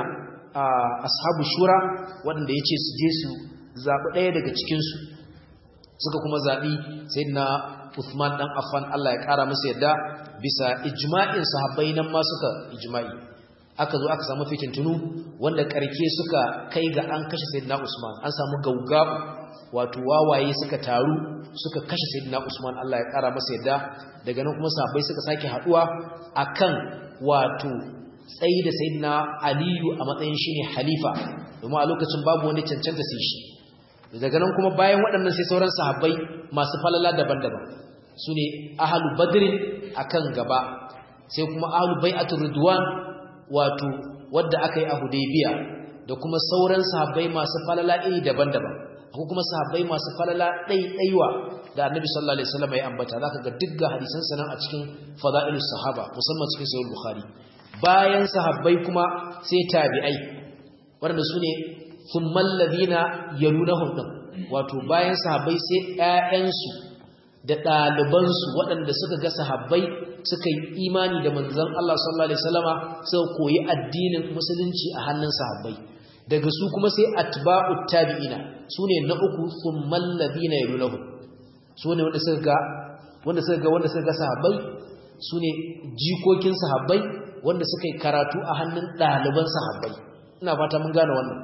Speaker 1: ashabu shura waɗanda yace su je su zabi ɗaya daga cikin su suka kuma zabi sayyidina Uthman dan Affan Allah ya kara masa yadda bisa ijma'in sahabbai nan ma suka ijma'i aka zo aka samu fitintunu wanda karke suka kai ga an kashe sayyidina Usman an samu gaugabu wato wawaye suka taru suka kashe sayyidina Usman Allah ya kara masa yadda daga nan kuma sahabbai suka sake haduwa akan wato tsayi da sayyidina Aliyu a matsayin shine halifa domin a lokacin babu wani cancanta sai shi daga nan kuma bayan waɗannan sai sauran sahabbai masu falala daban-daban sune ahlu badrin akan gaba sai kuma ahlu bai'atul ridwan wato wadda aka yi a Hudaybiya da kuma sauran sahabbai masu falala iri daban-daban akwai kuma sahabbai masu falala ɗaiɗaiwa da Annabi sallallahu alaihi wasallam ya ambata zaka ga dukkan hadisan sanan a cikin fadailus sahaba musamman cikin sahih bukhari bayan sahabbai kuma sai tabi'ai wanda sune thummal ladina yalunahum din wato bayan sahabbai sai ƴaƴansu da ɗalibansu waɗanda suka ga sahabbai suka yi imani da manzon Allah sallallahu alaihi wasallama suka koyi addinin musulunci a hannun sahabbai daga su kuma sai atba'ut tabi'ina sune na uku thummal ladina yalunahu sune wanda suka ga wanda suka ga wanda suka ga sahabbai sune jikokin sahabbai wanda suka yi karatu a hannun ɗaliban sahabbai ina fata mun gane wannan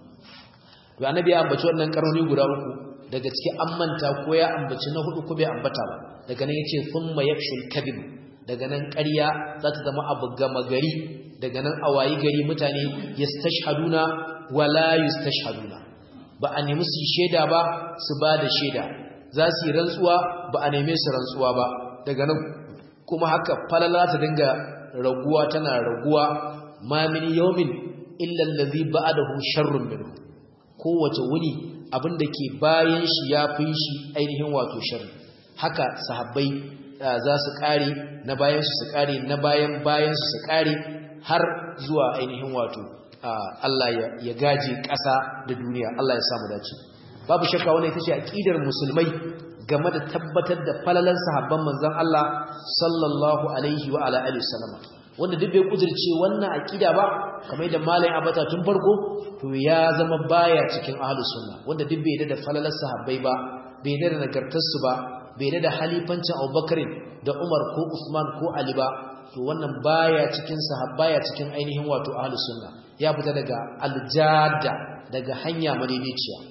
Speaker 1: to annabi ya ambaci wannan karoni guda uku daga ciki an manta ko ya ambaci na hudu ko bai ambata ba daga nan yace thumma yakshul kadhib daga nan ƙarya za ta zama abu gama gari daga nan a wayi gari mutane yastashhaduna wala yustashhaduna ba a nemi su shaida ba su ba da shaida za su yi rantsuwa ba a neme su rantsuwa ba daga nan kuma haka falala ta dinga raguwa tana raguwa ma min yawmin illa allazi ba'dahu sharrun minhu kowace wuni abinda ke bayan shi ya fi shi ainihin wato sharri haka sahabbai za su kare na bayan su su kare na bayan bayan su su kare har zuwa ainihin wato Allah ya gaje ƙasa da duniya Allah ya samu dace babu shakka wannan ita ce aqidar musulmai game da tabbatar da falalan sahabban manzon Allah sallallahu alaihi wa ala alihi wasallam wanda duk bai kudirce wannan aqida ba kamar da malai abata tun farko to ya zama baya cikin ahlus sunna wanda duk bai da falalan sahabbai ba bai da nagartar su ba bai da halifancin Abubakar da Umar ko Usman ko Ali ba to wannan baya cikin sahabbaya cikin ainihin wato ahlus sunna ya fita daga aljada daga hanya madaidaiciya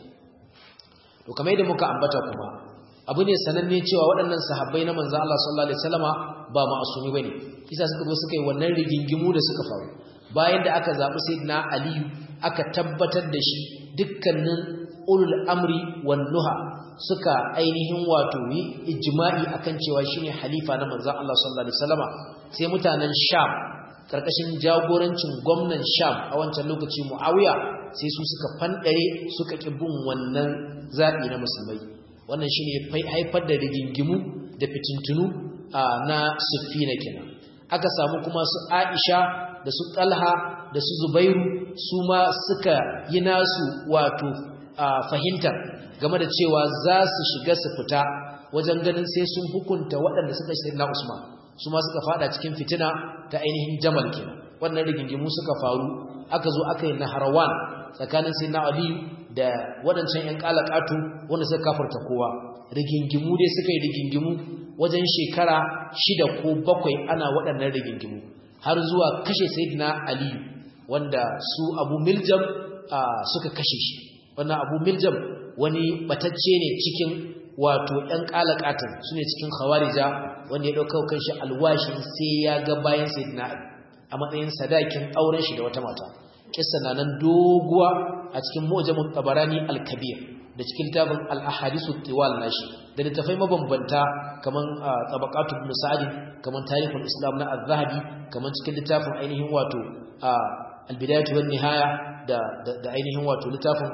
Speaker 1: to kamar yadda muka ambata kuma abu ne sananne cewa waɗannan sahabbai na manzon Allah sallallahu alaihi wasallama ba ma'asumi bane kisa suka zo suka yi wannan rigingimu da suka faru bayan da aka zabi sayyidina Ali aka tabbatar da shi dukkanin ulul amri wan nuha suka ainihin wato yi ijma'i akan cewa shine halifa na manzon Allah sallallahu alaihi wasallama sai mutanen Sham karkashin jagorancin gwamnan Sham a wancan lokaci Muawiya sai su suka fandare suka ki bin wannan zabi na musulmai wannan shine haifar da rigingimu da fitintunu na Sufina kenan aka samu kuma su Aisha da su Talha da su Zubairu su ma suka yi nasu wato fahimtar game da cewa za su shiga su fita wajen ganin sai sun hukunta waɗanda suka shi na Usman su ma suka fada cikin fitina ta ainihin Jamal kenan wannan rigingimu suka faru aka zo aka yi naharawan tsakanin sayyidina Ali da waɗancan ƴan kalakatu wanda suka kafarta kowa rigingimu dai suka yi rigingimu wajen shekara shida ko bakwai ana waɗannan rigingimu har zuwa kashe sayyidina Ali wanda su Abu Miljam suka kashe shi wannan Abu Miljam wani batacce ne cikin wato ɗan kalakatan su ne cikin khawarija wanda ya ɗauka kan shi alwashin sai ya ga bayan sayyidina Ali a matsayin sadakin auren shi da wata mata kissa na nan doguwa a cikin mu'jamut tabarani al-kabir da cikin tabin al-ahadisu tiwal nashi da littafai mabambanta kaman tabaqatu ibn sa'd kaman tarihul islam na az-zahabi kaman cikin littafin ainihin wato al-bidayatu wan nihaya da da ainihin wato littafin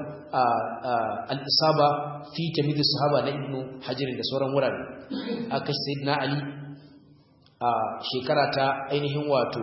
Speaker 1: al-isaba fi tamyiz sahaba na ibn hajar da sauran wurare aka sayyidina ali a shekara ta ainihin wato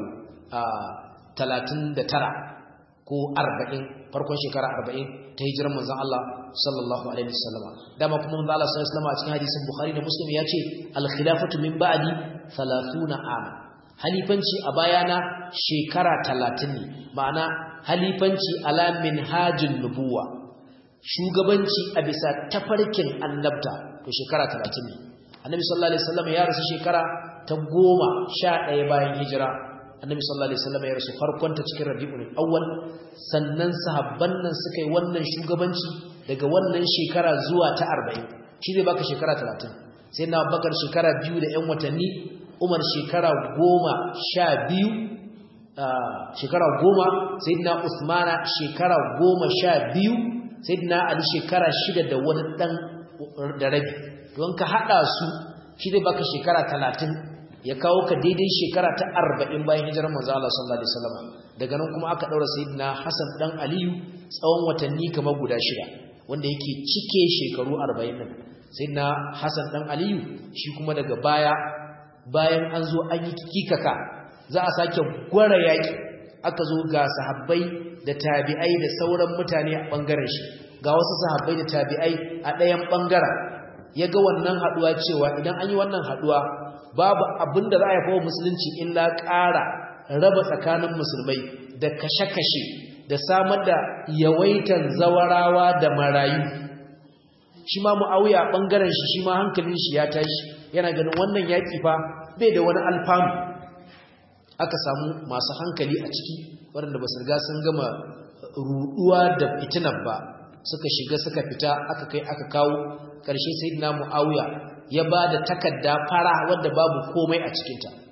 Speaker 1: talatin da tara ko arba'in farkon shekara arba'in ta hijirar manzan Allah sallallahu alaihi wasallam dama kuma manzan Allah sallallahu alaihi wasallam a cikin hadisin Bukhari da Muslim ya ce al-khilafatu min ba'di 30 am halifanci a bayana shekara talatin ne ma'ana halifanci ala minhajin nubuwa shugabanci a bisa tafarkin annabta to shekara talatin ne annabi sallallahu alaihi wasallam ya rasu shekara ta goma sha ɗaya bayan hijira annabi sallallahu alaihi wasallam ya rasu farkon ta cikin rabiul awwal sannan sahabban nan suka yi wannan shugabanci daga wannan shekara zuwa ta 40 shi zai baka shekara 30 sai na bakar shekara biyu da 'yan watanni umar shekara goma sha biyu shekara goma sayyidina usmana shekara goma sha biyu sayyidina ali shekara shida da wani dan da rabi don ka hada su shi zai baka shekara talatin ya kawo ka daidai shekara ta arba'in bayan hijirar manzo Allah sallallahu alaihi wasallam daga nan kuma aka daura sayyidina Hassan dan Aliyu tsawon watanni kamar guda shida wanda yake cike shekaru 40 din sayyidina Hassan dan Aliyu shi kuma daga baya bayan an zo an yi kikaka za a sake gwara yaki aka zo ga sahabbai da tabi'ai da sauran mutane a bangaren shi ga wasu sahabbai da tabi'ai a ɗayan bangaren ya ga wannan haduwa cewa idan an yi wannan haduwa babu abin da za a yafa musulunci illa ƙara raba tsakanin musulmai da kashe-kashe da samar da yawaitan zawarawa da marayu shi ma mu'awiya ɓangaren shi shi ma hankalin shi ya tashi yana ganin wannan yaƙi fa bai da wani alfanu aka samu masu hankali a ciki waɗanda ba su riga sun gama ruɗuwa da fitinar ba suka shiga suka fita aka kai aka kawo ƙarshe sai na mu'awiya ya ba da takarda fara wadda babu komai a cikinta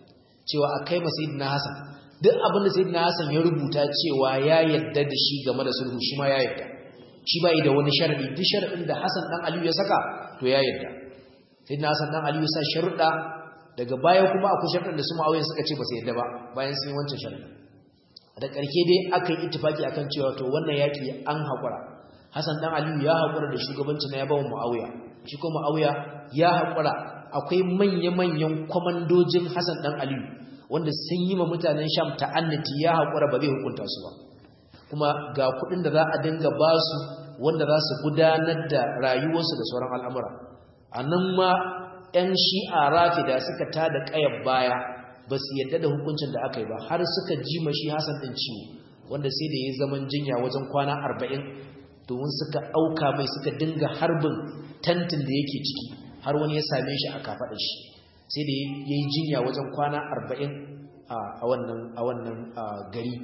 Speaker 1: cewa a kai sayyidina Hassan duk abin da sayyidina Hassan ya rubuta cewa ya yadda da shi game da sulhu shi ma ya yadda shi bai da wani sharadi duk sharadin da Hassan dan Aliyu ya saka to ya yadda sayyidina Hassan dan Aliyu sa sharuda daga baya kuma akwai sharadin da su Muawiya suka ce ba su yadda ba bayan sun yi wancan sharadin da karke dai aka yi ittifaki akan cewa to wannan yaki an hakura Hassan dan Aliyu ya hakura da shugabanci na ya bawa Muawiya shi kuma Muawiya ya hakura akwai manya-manyan kwamandojin Hassan dan Aliyu wanda sun yi ma mutanen Sham ta'annati ya hakura ba zai hukunta su ba kuma ga kuɗin da za a dinga ba su wanda za su gudanar da rayuwarsu da sauran al'amura a nan ma 'yan shi'a rafida suka tada ƙayar baya ba su yadda da hukuncin da aka yi ba har suka ji mashi Hassan ɗin ciwo wanda sai da ya zaman jinya wajen kwana arba'in domin suka ɗauka mai suka dinga harbin tantin da yake ciki har wani ya same shi a kafaɗar shi sai da ya yi jinya wajen kwana arba'in a wannan gari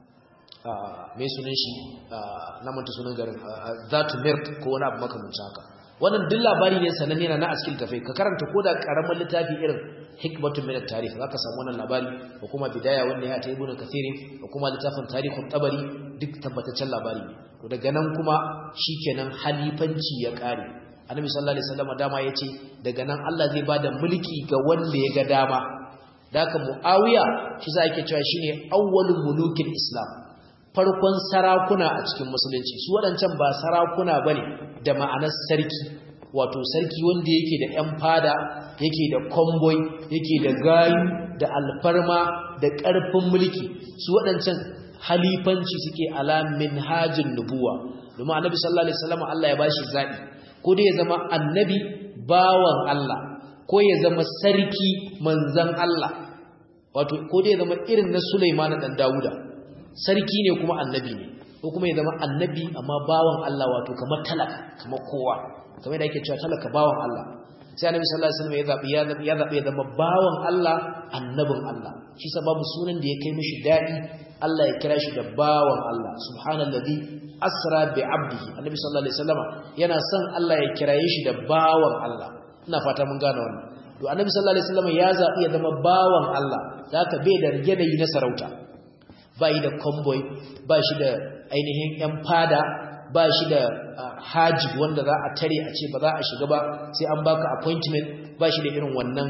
Speaker 1: mai sunan shi na manta sunan garin zatu mirk ko wani abu makamancin haka wannan duk labari ne sananne na a cikin tafai ka karanta ko da karamin littafi irin hikmatun min at-tarikh zaka samu wannan labari ko kuma bidaya wanda ya ta ibnu kathir ko kuma littafin tarikhul tabari duk tabbataccen labari ne to daga nan kuma shikenan halifanci ya kare annabi sallallahu alaihi wasallam dama yace daga nan Allah zai bada mulki ga wanda ya ga dama daka muawiya shi za ake cewa shine awwalul mulukin islam farkon sarakuna a cikin musulunci su waɗancan ba sarakuna bane da ma'anar sarki wato sarki wanda yake da ƴan fada yake da konboy yake da gayu da alfarma da ƙarfin mulki su waɗancan halifanci suke ala minhajin nubuwa domin annabi sallallahu alaihi wasallam Allah ya bashi zabi ko dai ya zama annabi bawan Allah ko ya zama sarki manzan Allah wato ko dai ya zama irin na Sulaiman dan Dawuda sarki ne kuma annabi ne ko kuma ya zama annabi amma bawan Allah wato kamar talaka kamar kowa kamar da yake cewa talaka bawan Allah sai annabi sallallahu alaihi wasallam ya zabi ya zabi ya zabi ya zama bawan Allah annabin Allah shi sababu sunan da ya kai mishi dadi Allah ya kira shi da bawan Allah subhanallazi asra bi abdihi annabi sallallahu alaihi wasallam yana son Allah ya kiraye shi da bawan Allah ina fata mun gane wannan to annabi sallallahu alaihi wasallam ya zabi ya zama bawan Allah zaka bai da yanayi na sarauta bai da convoy ba shi da ainihin yan fada ba shi da haji wanda za a tare a ce ba za a shiga ba sai an baka appointment ba shi da irin wannan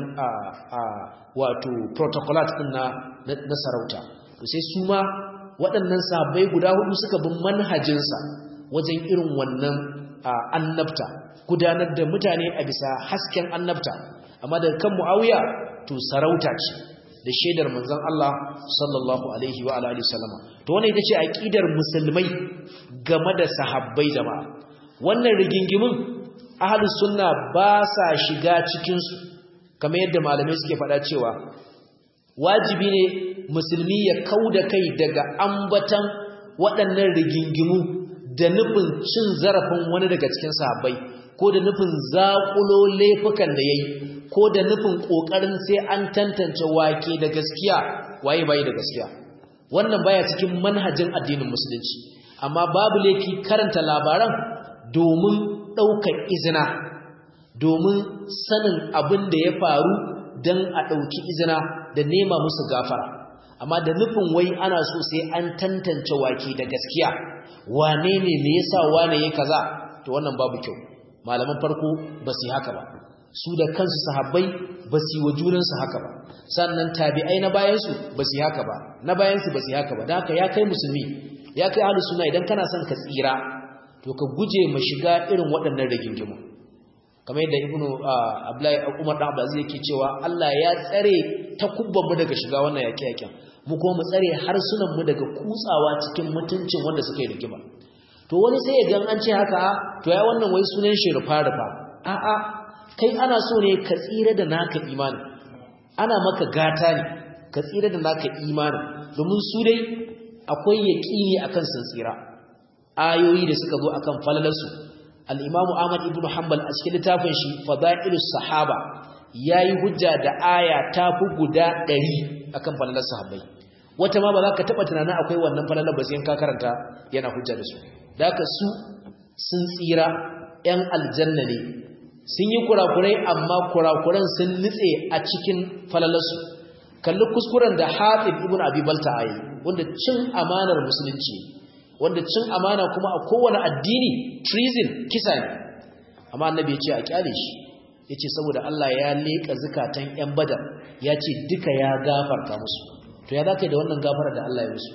Speaker 1: wato protocolat din na na sarauta to sai su ma waɗannan sahabbai guda hudu suka bin manhajinsa wajen irin wannan annabta gudanar da mutane a bisa hasken annabta amma daga kan muawiya to sarauta ce da shaidar manzon Allah sallallahu alaihi wa alihi wasallama to wannan ita ce aqidar musulmai game da sahabbai jama'a wannan rigingimin ahlus sunna ba sa shiga cikin su kamar yadda malamai suke faɗa cewa wajibi ne musulmi ya kauda kai daga ambatan waɗannan rigingimu da nufin cin zarafin wani daga cikin sahabbai ko da nufin zaƙulo laifukan da yayi ko da nufin ƙoƙarin sai an tantance wake da gaskiya waye bai da gaskiya wannan baya cikin manhajin addinin musulunci amma babu laifi karanta labaran domin ɗaukar izina domin sanin abin da ya faru don a ɗauki izina da nema musu gafara amma da nufin wai ana so sai an tantance wake da gaskiya wane ne me yasa wane ya kaza to wannan babu kyau malaman farko ba su yi haka ba su da kansu sahabbai ba su yi wa junansu haka ba sannan tabi'ai na bayansu ba su yi haka ba na bayansu ba su yi haka ba da haka ya kai musulmi ya kai ahlus sunna idan kana son ka tsira to ka guje ma shiga irin waɗannan rigingimu kamar yadda ibnu abdullahi umar da abdulaziz yake cewa Allah ya tsare takubban mu daga shiga wannan yake yaken mu kuma mu tsare harsunan mu daga kutsawa cikin mutuncin wanda suka yi rigima to wani sai ya gan an ce haka to ya wannan wai sunan shi rufa rufa a'a kai ana so ne ka tsira da naka imani ana maka gata ne ka tsira da naka imani domin su dai akwai yaƙini akan sun tsira ayoyi da suka zo akan falalarsu al-Imam Ahmad ibn Hanbal a cikin littafin shi Fadailus Sahaba yayi hujja da aya ta fi guda 100 akan falalar sahabbai wata ma ba za ka taba tunanin akwai wannan falalar ba sai ka karanta yana hujja da su da haka su sun tsira ‘yan aljanna ne sun yi kurakurai amma kurakuran sun nutse a cikin falalarsu kalli kuskuren da Hatib ibn Abi Balta ayi wanda cin amanar musulunci wanda cin amana kuma a kowane addini treason kisa ne amma annabi ya ce a kyale shi ya ce saboda Allah ya leƙa zukatan 'yan badar ya ce duka ya gafarta musu to ya za ka yi da wannan gafarar da Allah ya musu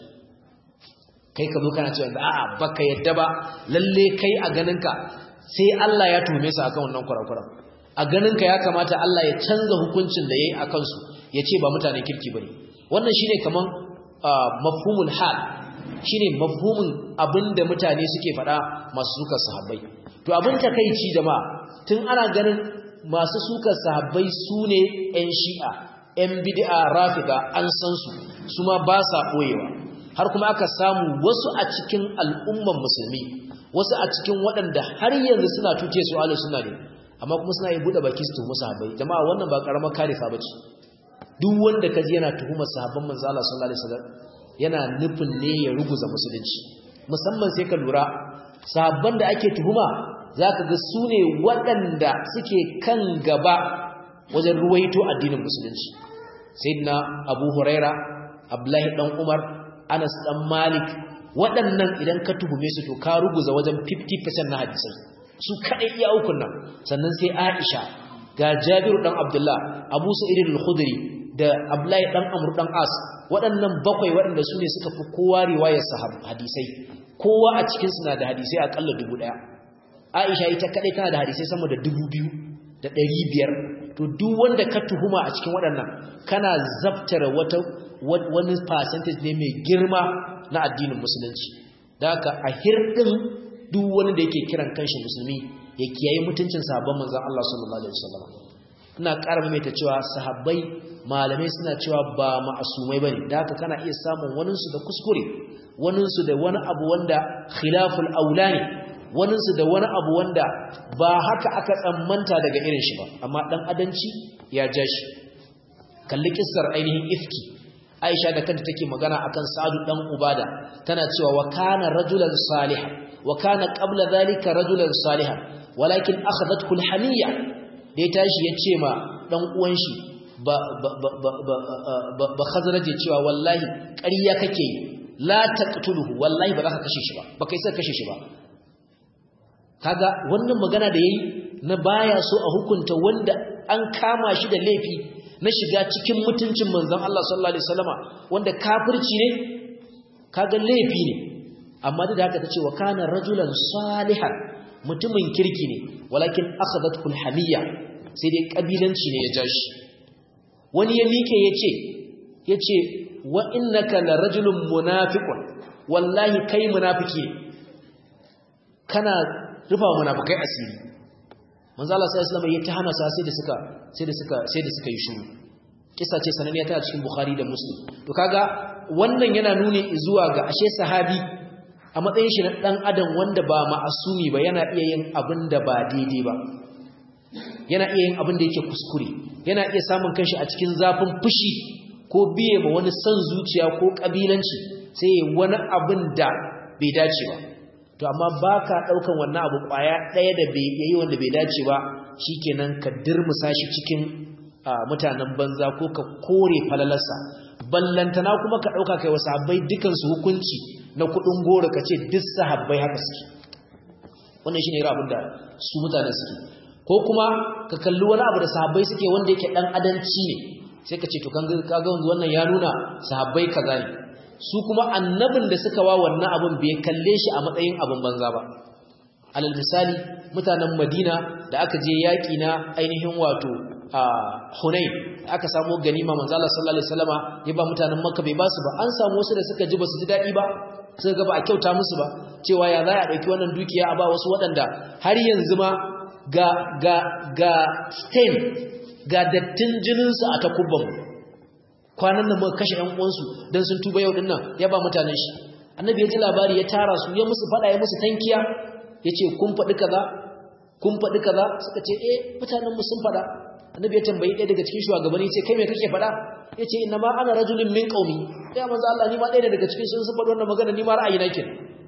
Speaker 1: kai ka zo kana cewa a'a baka yadda ba lalle kai a ganinka sai Allah ya tume su akan wannan kurakuran a ganinka ya kamata Allah ya canza hukuncin da yayi akan su ya ce ba mutanen kirki bane wannan shine kaman mafhumul hal shine mafhumin abinda mutane suke faɗa masu sukar sahabbai to abin takeici jama'a tun ana ganin masu sukar sahabbai sune ƴan shi'a ƴan bid'a rafida an san su su ma ba sa koyewa har kuma aka samu wasu a cikin al'umman musulmi wasu a cikin waɗanda har yanzu suna tuce su ahlus sunna ne amma kuma suna yi buɗe baki su tuhumi sahabbai jama'a wannan ba karamar karifa bace duk wanda kaji yana tuhumar sahabban manzo Allah sallallahu alaihi wasallam yana nufin ne ya ruguza musulunci musamman sai ka lura sahabban da ake tuhuma zaka ga su ne waɗanda suke kan gaba wajen ruwaito addinin musulunci sayyidina Abu Huraira Abdullahi dan Umar Anas dan Malik waɗannan idan ka tuhume su to ka ruguza wajen 50% na hadisai su kadai iya ukun nan sannan sai Aisha ga Jabiru dan Abdullah Abu Sa'id al-Khudri da Abdullahi dan Amr dan As waɗannan bakwai waɗanda su ne suka fi kowa riwayar hadisai kowa a cikin su na da hadisai akalla 1000 Aisha ita kadai tana da hadisai sama da 2000 da 500 to duk wanda ka tuhuma a cikin waɗannan kana zaftara wata wani percentage ne mai girma na addinin musulunci da haka a hirɗin duk wani da yake kiran kanshi musulmi ya kiyaye mutuncin sahabban manzon Allah sallallahu alaihi wasallam ina ƙara maimaita cewa sahabbai malamai suna cewa ba ma'asumai bane da haka kana iya samun wanin su da kuskure wanin su da wani abu wanda khilaful aula ne wanin su da wani abu wanda ba haka aka tsammanta daga irin shi ba amma dan adanci ya ja shi kalli kissar ainihin ifki Aisha da kanta take magana akan Sa'adu dan Ubada tana cewa wa kana rajulan salihan wa kana qabla dhalika rajulan salihan walakin akhadathu alhamiyya da ya tashi ya ce ma dan uwan shi ba ba ba ba ba khazraje cewa wallahi ƙarya kake la taqtuluhu wallahi ba za ka kashe shi ba ba kai sai kashe shi ba kaga wannan magana da yayi na baya so a hukunta wanda an kama shi da laifi na shiga cikin mutuncin manzon Allah sallallahu alaihi wasallama wanda kafirci ne kaga laifi ne amma da haka tace wa kana rajulan salihan mutumin kirki ne walakin akhadathu alhamiyya sai dai kabilanci ne ya jashi wani ya mike yace yace wa innaka la rajulun munafiqun wallahi kai munafiki ne kana rufa munafikai asiri manzo Allah sallallahu alaihi wasallam ya ta hana sa sai da suka sai da suka sai da suka yi shiru kisa ce sananiya ta cikin Bukhari da Muslim to kaga wannan yana nuni zuwa ga ashe sahabi a matsayin shi na dan adam wanda ba ma'asumi ba yana iya yin abin da ba daidai ba yana iya yin abin da yake kuskure yana iya samun kanshi a cikin zafin fushi ko biye ma wani son zuciya ko kabilanci sai wani abin da bai dace ba to amma baka daukan wannan abu kwaya daya da bai yayi wanda bai dace ba shikenan ka dirmusa shi cikin mutanen banza ko ka kore falalarsa ballantana kuma ka dauka kai wasu habbai dukan su hukunci na kudin goro kace duk sahabbai haka suke wannan shine irin abin da su mutane suke ko kuma ka kalli wani abu da sahabbai suke wanda yake dan adanci ne sai ka ce to kaga wannan ya nuna sahabbai kaza ne su kuma annabin da suka wa wannan abin bai kalle shi a matsayin abin banza ba alal misali mutanen madina da aka je yaƙi na ainihin wato a hunain aka samu ganima manzo Allah sallallahu alaihi wasallama ya ba mutanen makka bai basu ba an samu wasu da suka ji basu ji dadi ba suka ga ba a kyauta musu ba cewa ya za a dauki wannan dukiya a ba wasu waɗanda har yanzu ma ga ga ga stain ga dattin jinin su a takubban kwanan nan muka kashe ƴan uwansu dan sun tuba yau din nan ya ba mutanen shi annabi ya ji labari ya tara su ya musu fada ya musu tankiya yace kun faɗi kaza kun faɗi kaza suka ce eh mutanen mu sun faɗa annabi ya tambayi ɗaya daga cikin shugabanni ce kai me kake faɗa yace inna ma ana rajulun min qaumi ya manzo Allah ni ma ɗaya daga cikin sun faɗi wannan magana ni ma ra'ayi nake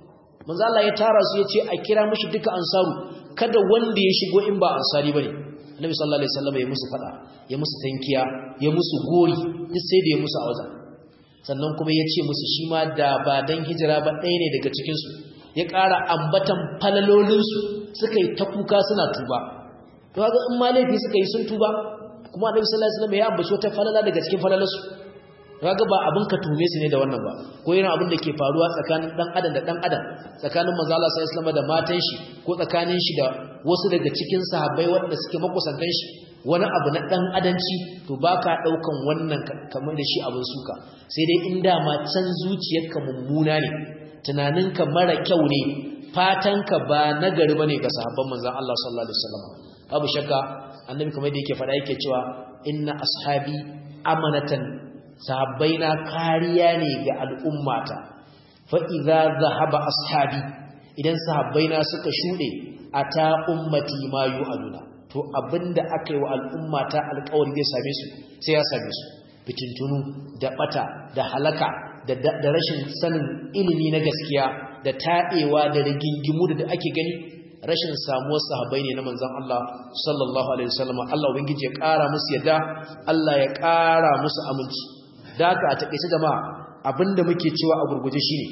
Speaker 1: manzo Allah ya tara su yace a kira mishi duka ansaru kada wanda ya shigo in ba ansari bane annabi sallallahu alaihi wasallam ya musu fada ya musu tankiya ya musu gori duk sai da ya musu a wajen sannan kuma ya ce musu shi ma da ba dan hijira ba ɗaya ne daga cikinsu ya ƙara ambatan falalolinsu suka yi ta kuka suna tuba to ga in ma laifi suka yi sun tuba kuma annabi sallallahu alaihi wasallam ya ambaci wata falala daga cikin falalarsu kaga ba abin ka tume su ne da wannan ba ko irin abin da ke faruwa tsakanin dan adam da dan adam tsakanin manzo Allah sallallahu alaihi wasallam da matan shi ko tsakanin shi da wasu daga cikin sahabbai waɗanda suke makusantan shi wani abu na dan adanci to baka daukan wannan kamar da shi abin suka sai dai in dama can zuciyarka mummuna ne tunaninka mara kyau ne fatanka ba nagari bane ga sahabban manzon Allah sallallahu alaihi wasallam babu shakka annabi kamar da yake faɗa yake cewa inna ashabi amanatan sahabbaina kariya ne ga al'ummata fa idza zahaba ashabi idan sahabbaina suka shude ata ummati ma yu'aduna to abinda aka yi wa al'ummata alƙawari zai same su sai ya same su fitintunu da bata da halaka da rashin sanin ilimi na gaskiya da taɗewa da rigingimu da ake gani rashin samuwar sahabbai ne na manzon Allah sallallahu alaihi wasallam Allah ubangiji ya ƙara musu yadda Allah ya ƙara musu aminci da haka a takeice jama'a abinda muke cewa a gurguje shine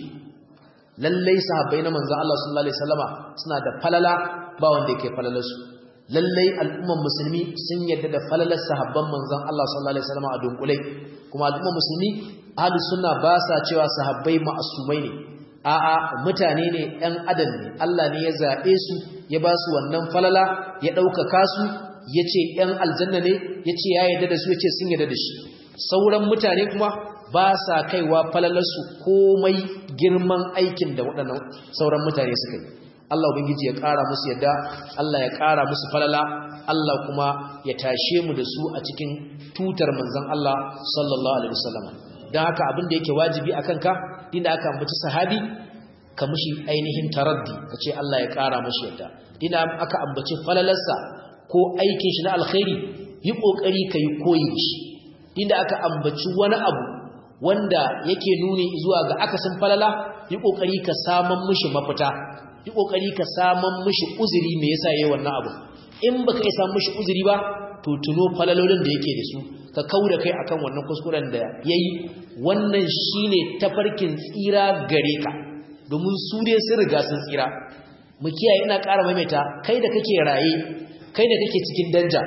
Speaker 1: lallai sahabbai na manzon Allah sallallahu alaihi wasallama suna da falala ba wanda yake falalar su lallai al'umman musulmi sun yadda da falalar sahabban manzon Allah sallallahu alaihi wasallama a dunkulai kuma al'umman musulmi ahlus sunna ba sa cewa sahabbai ma'asumai ne a'a mutane ne ɗan adam ne Allah ne ya zaɓe su ya ba su wannan falala ya ɗaukaka su ya ce ‘yan aljanna ne ya ce ya yarda da su ya ce sun yarda da shi sauran mutane kuma ba sa kaiwa falalarsu komai girman aikin da waɗannan sauran mutane suka yi Allah ubangiji ya ƙara musu yadda Allah ya ƙara musu falala Allah kuma ya tashe mu da su a cikin tutar manzon Allah sallallahu alaihi wasallam don haka abin da yake wajibi a kanka inda aka ambaci sahabi ka mushi ainihin taraddi ka ce Allah ya ƙara mashi yadda inda aka ambaci falalarsa ko aikin shi na alkhairi yi ƙoƙari ka yi koyi shi inda aka ambaci wani abu wanda yake nuni zuwa ga akasin falala yi ƙoƙari ka saman mushi mafita yi ƙoƙari ka saman mushi uzuri me yasa yayi wannan abu in baka iya samun mushi uzuri ba to tuno falalolin da yake da su ka kauda kai akan wannan kuskuren da yayi wannan shine tafarkin tsira gare ka domin su dai sun riga sun tsira mu kiyaye ina ƙara maimaita kai da kake raye kai da kake cikin danja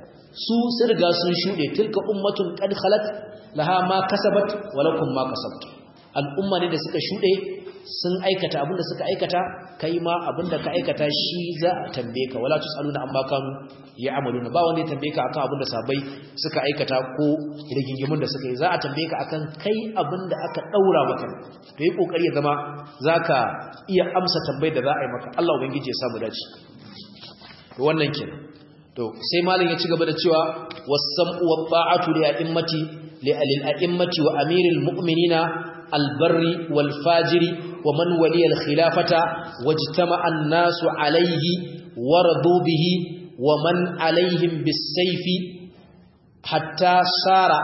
Speaker 1: su sun riga sun shuɗe tilka ummatun qad khalat laha ma kasabat wa lakum ma kasabtum al'umma ne da suka shuɗe sun aikata abinda suka aikata kai ma abinda ka aikata shi za a tambaye ka wala tusaluna amma kanu ya'maluna ba wanda ya tambaye ka akan abinda sabai suka aikata ko rigingimun da suka yi za a tambaye ka akan kai abinda aka daura maka to yi kokari ya zama zaka iya amsa tambayar da za a yi maka Allah ubangiji ya samu dace to wannan kenan to sai malam ya ci gaba da cewa was-sam'u wat-ta'atu li a'immati li al-a'immati wa amiril mu'minina al-barri wal-fajiri wa man waliya al-khilafata wajtama'a an-nasu alayhi wa radu bihi wa man alayhim bis-sayfi hatta sara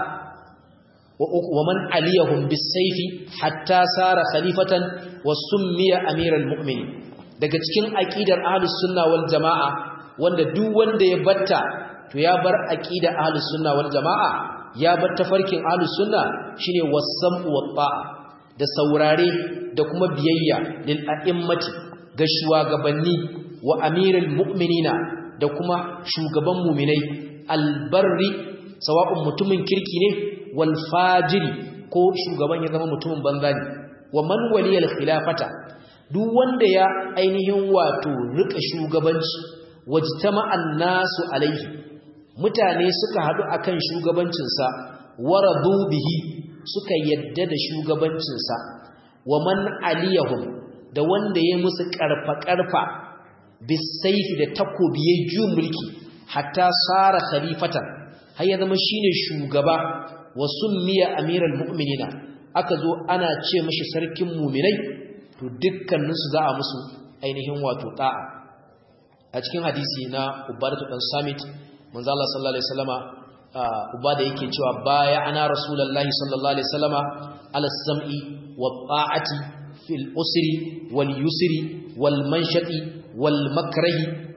Speaker 1: wa man aliyahum bis-sayfi hatta sara khalifatan wa summiya amiral mu'minin daga cikin aqidar ahlus sunna wal jamaa wanda duk wanda ya batta to ya bar aqida ahlus sunna wal jamaa ya bar tafarkin ahlus sunna shine wasam'u wat da saurare da kuma biyayya lil a'immati ga shugabanni wa amirul mu'minina da kuma shugaban mu'minai albarri sawa'un mutumin kirki ne wal fajiri ko shugaban ya zama mutumin banza ne wa man waliyal khilafata duk wanda ya ainihin wato rika shugabanci wajtama'an nasu alaihi mutane suka hadu akan shugabancinsa waradu bihi suka yadda da shugabancinsa wa man aliyahum da wanda ya musu karfa karfa bisayfi da takobi ya ju mulki hatta sara khalifatan har ya zama shine shugaba wa summiya amiral mu'minina aka zo ana ce mashi sarkin mu'minai to dukkaninsu za a musu ainihin wato ta'a a cikin hadisi na ubadatu dan samit manzo Allah sallallahu alaihi wasallama ubada yake cewa baya ana rasulullahi sallallahu alaihi wasallama ala sam'i wa ta'ati fil usri wal yusri wal manshati wal makrahi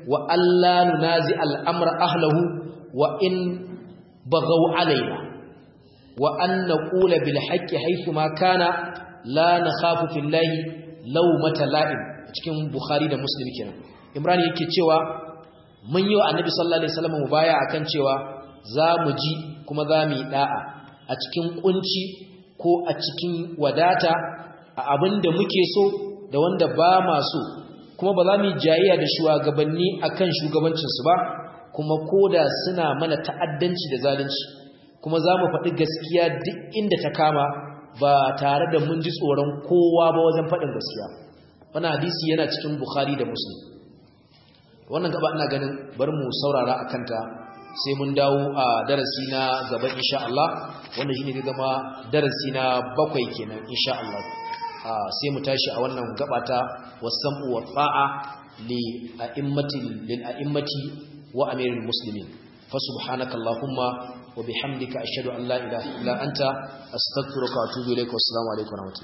Speaker 1: wa alla nunazi al'amra ahlahu wa in bagaw alaina wa an naqula bil haqqi haythu ma kana la nakhafu fillahi lawmata la'im cikin bukhari da muslim kenan imran yake cewa mun yi wa annabi sallallahu alaihi wasallam mubaya akan cewa za mu ji kuma za mu yi da'a a cikin kunci ko a cikin wadata a abin da muke so da wanda ba ma so kuma ba za mu yi jayayya da shugabanni akan shugabancinsu ba kuma koda suna mana ta'addanci da zalunci kuma za mu faɗi gaskiya duk inda ta kama ba tare da mun ji tsoron kowa ba wajen faɗin gaskiya wannan hadisi yana cikin bukhari da muslim wannan gaba ina ganin bar mu saurara a kanta sai mun dawo a darasi na gaba insha Allah wanda shine zai zama darasi na bakwai kenan insha Allah sai mu tashi a wannan gaba ta wasam'u wa fa'a li a'immati lil a'immati wa amiril muslimin fa subhanaka allahumma wa bihamdika ashhadu an la ilaha illa anta astaghfiruka wa atubu ilaik wa assalamu alaikum wa rahmatullahi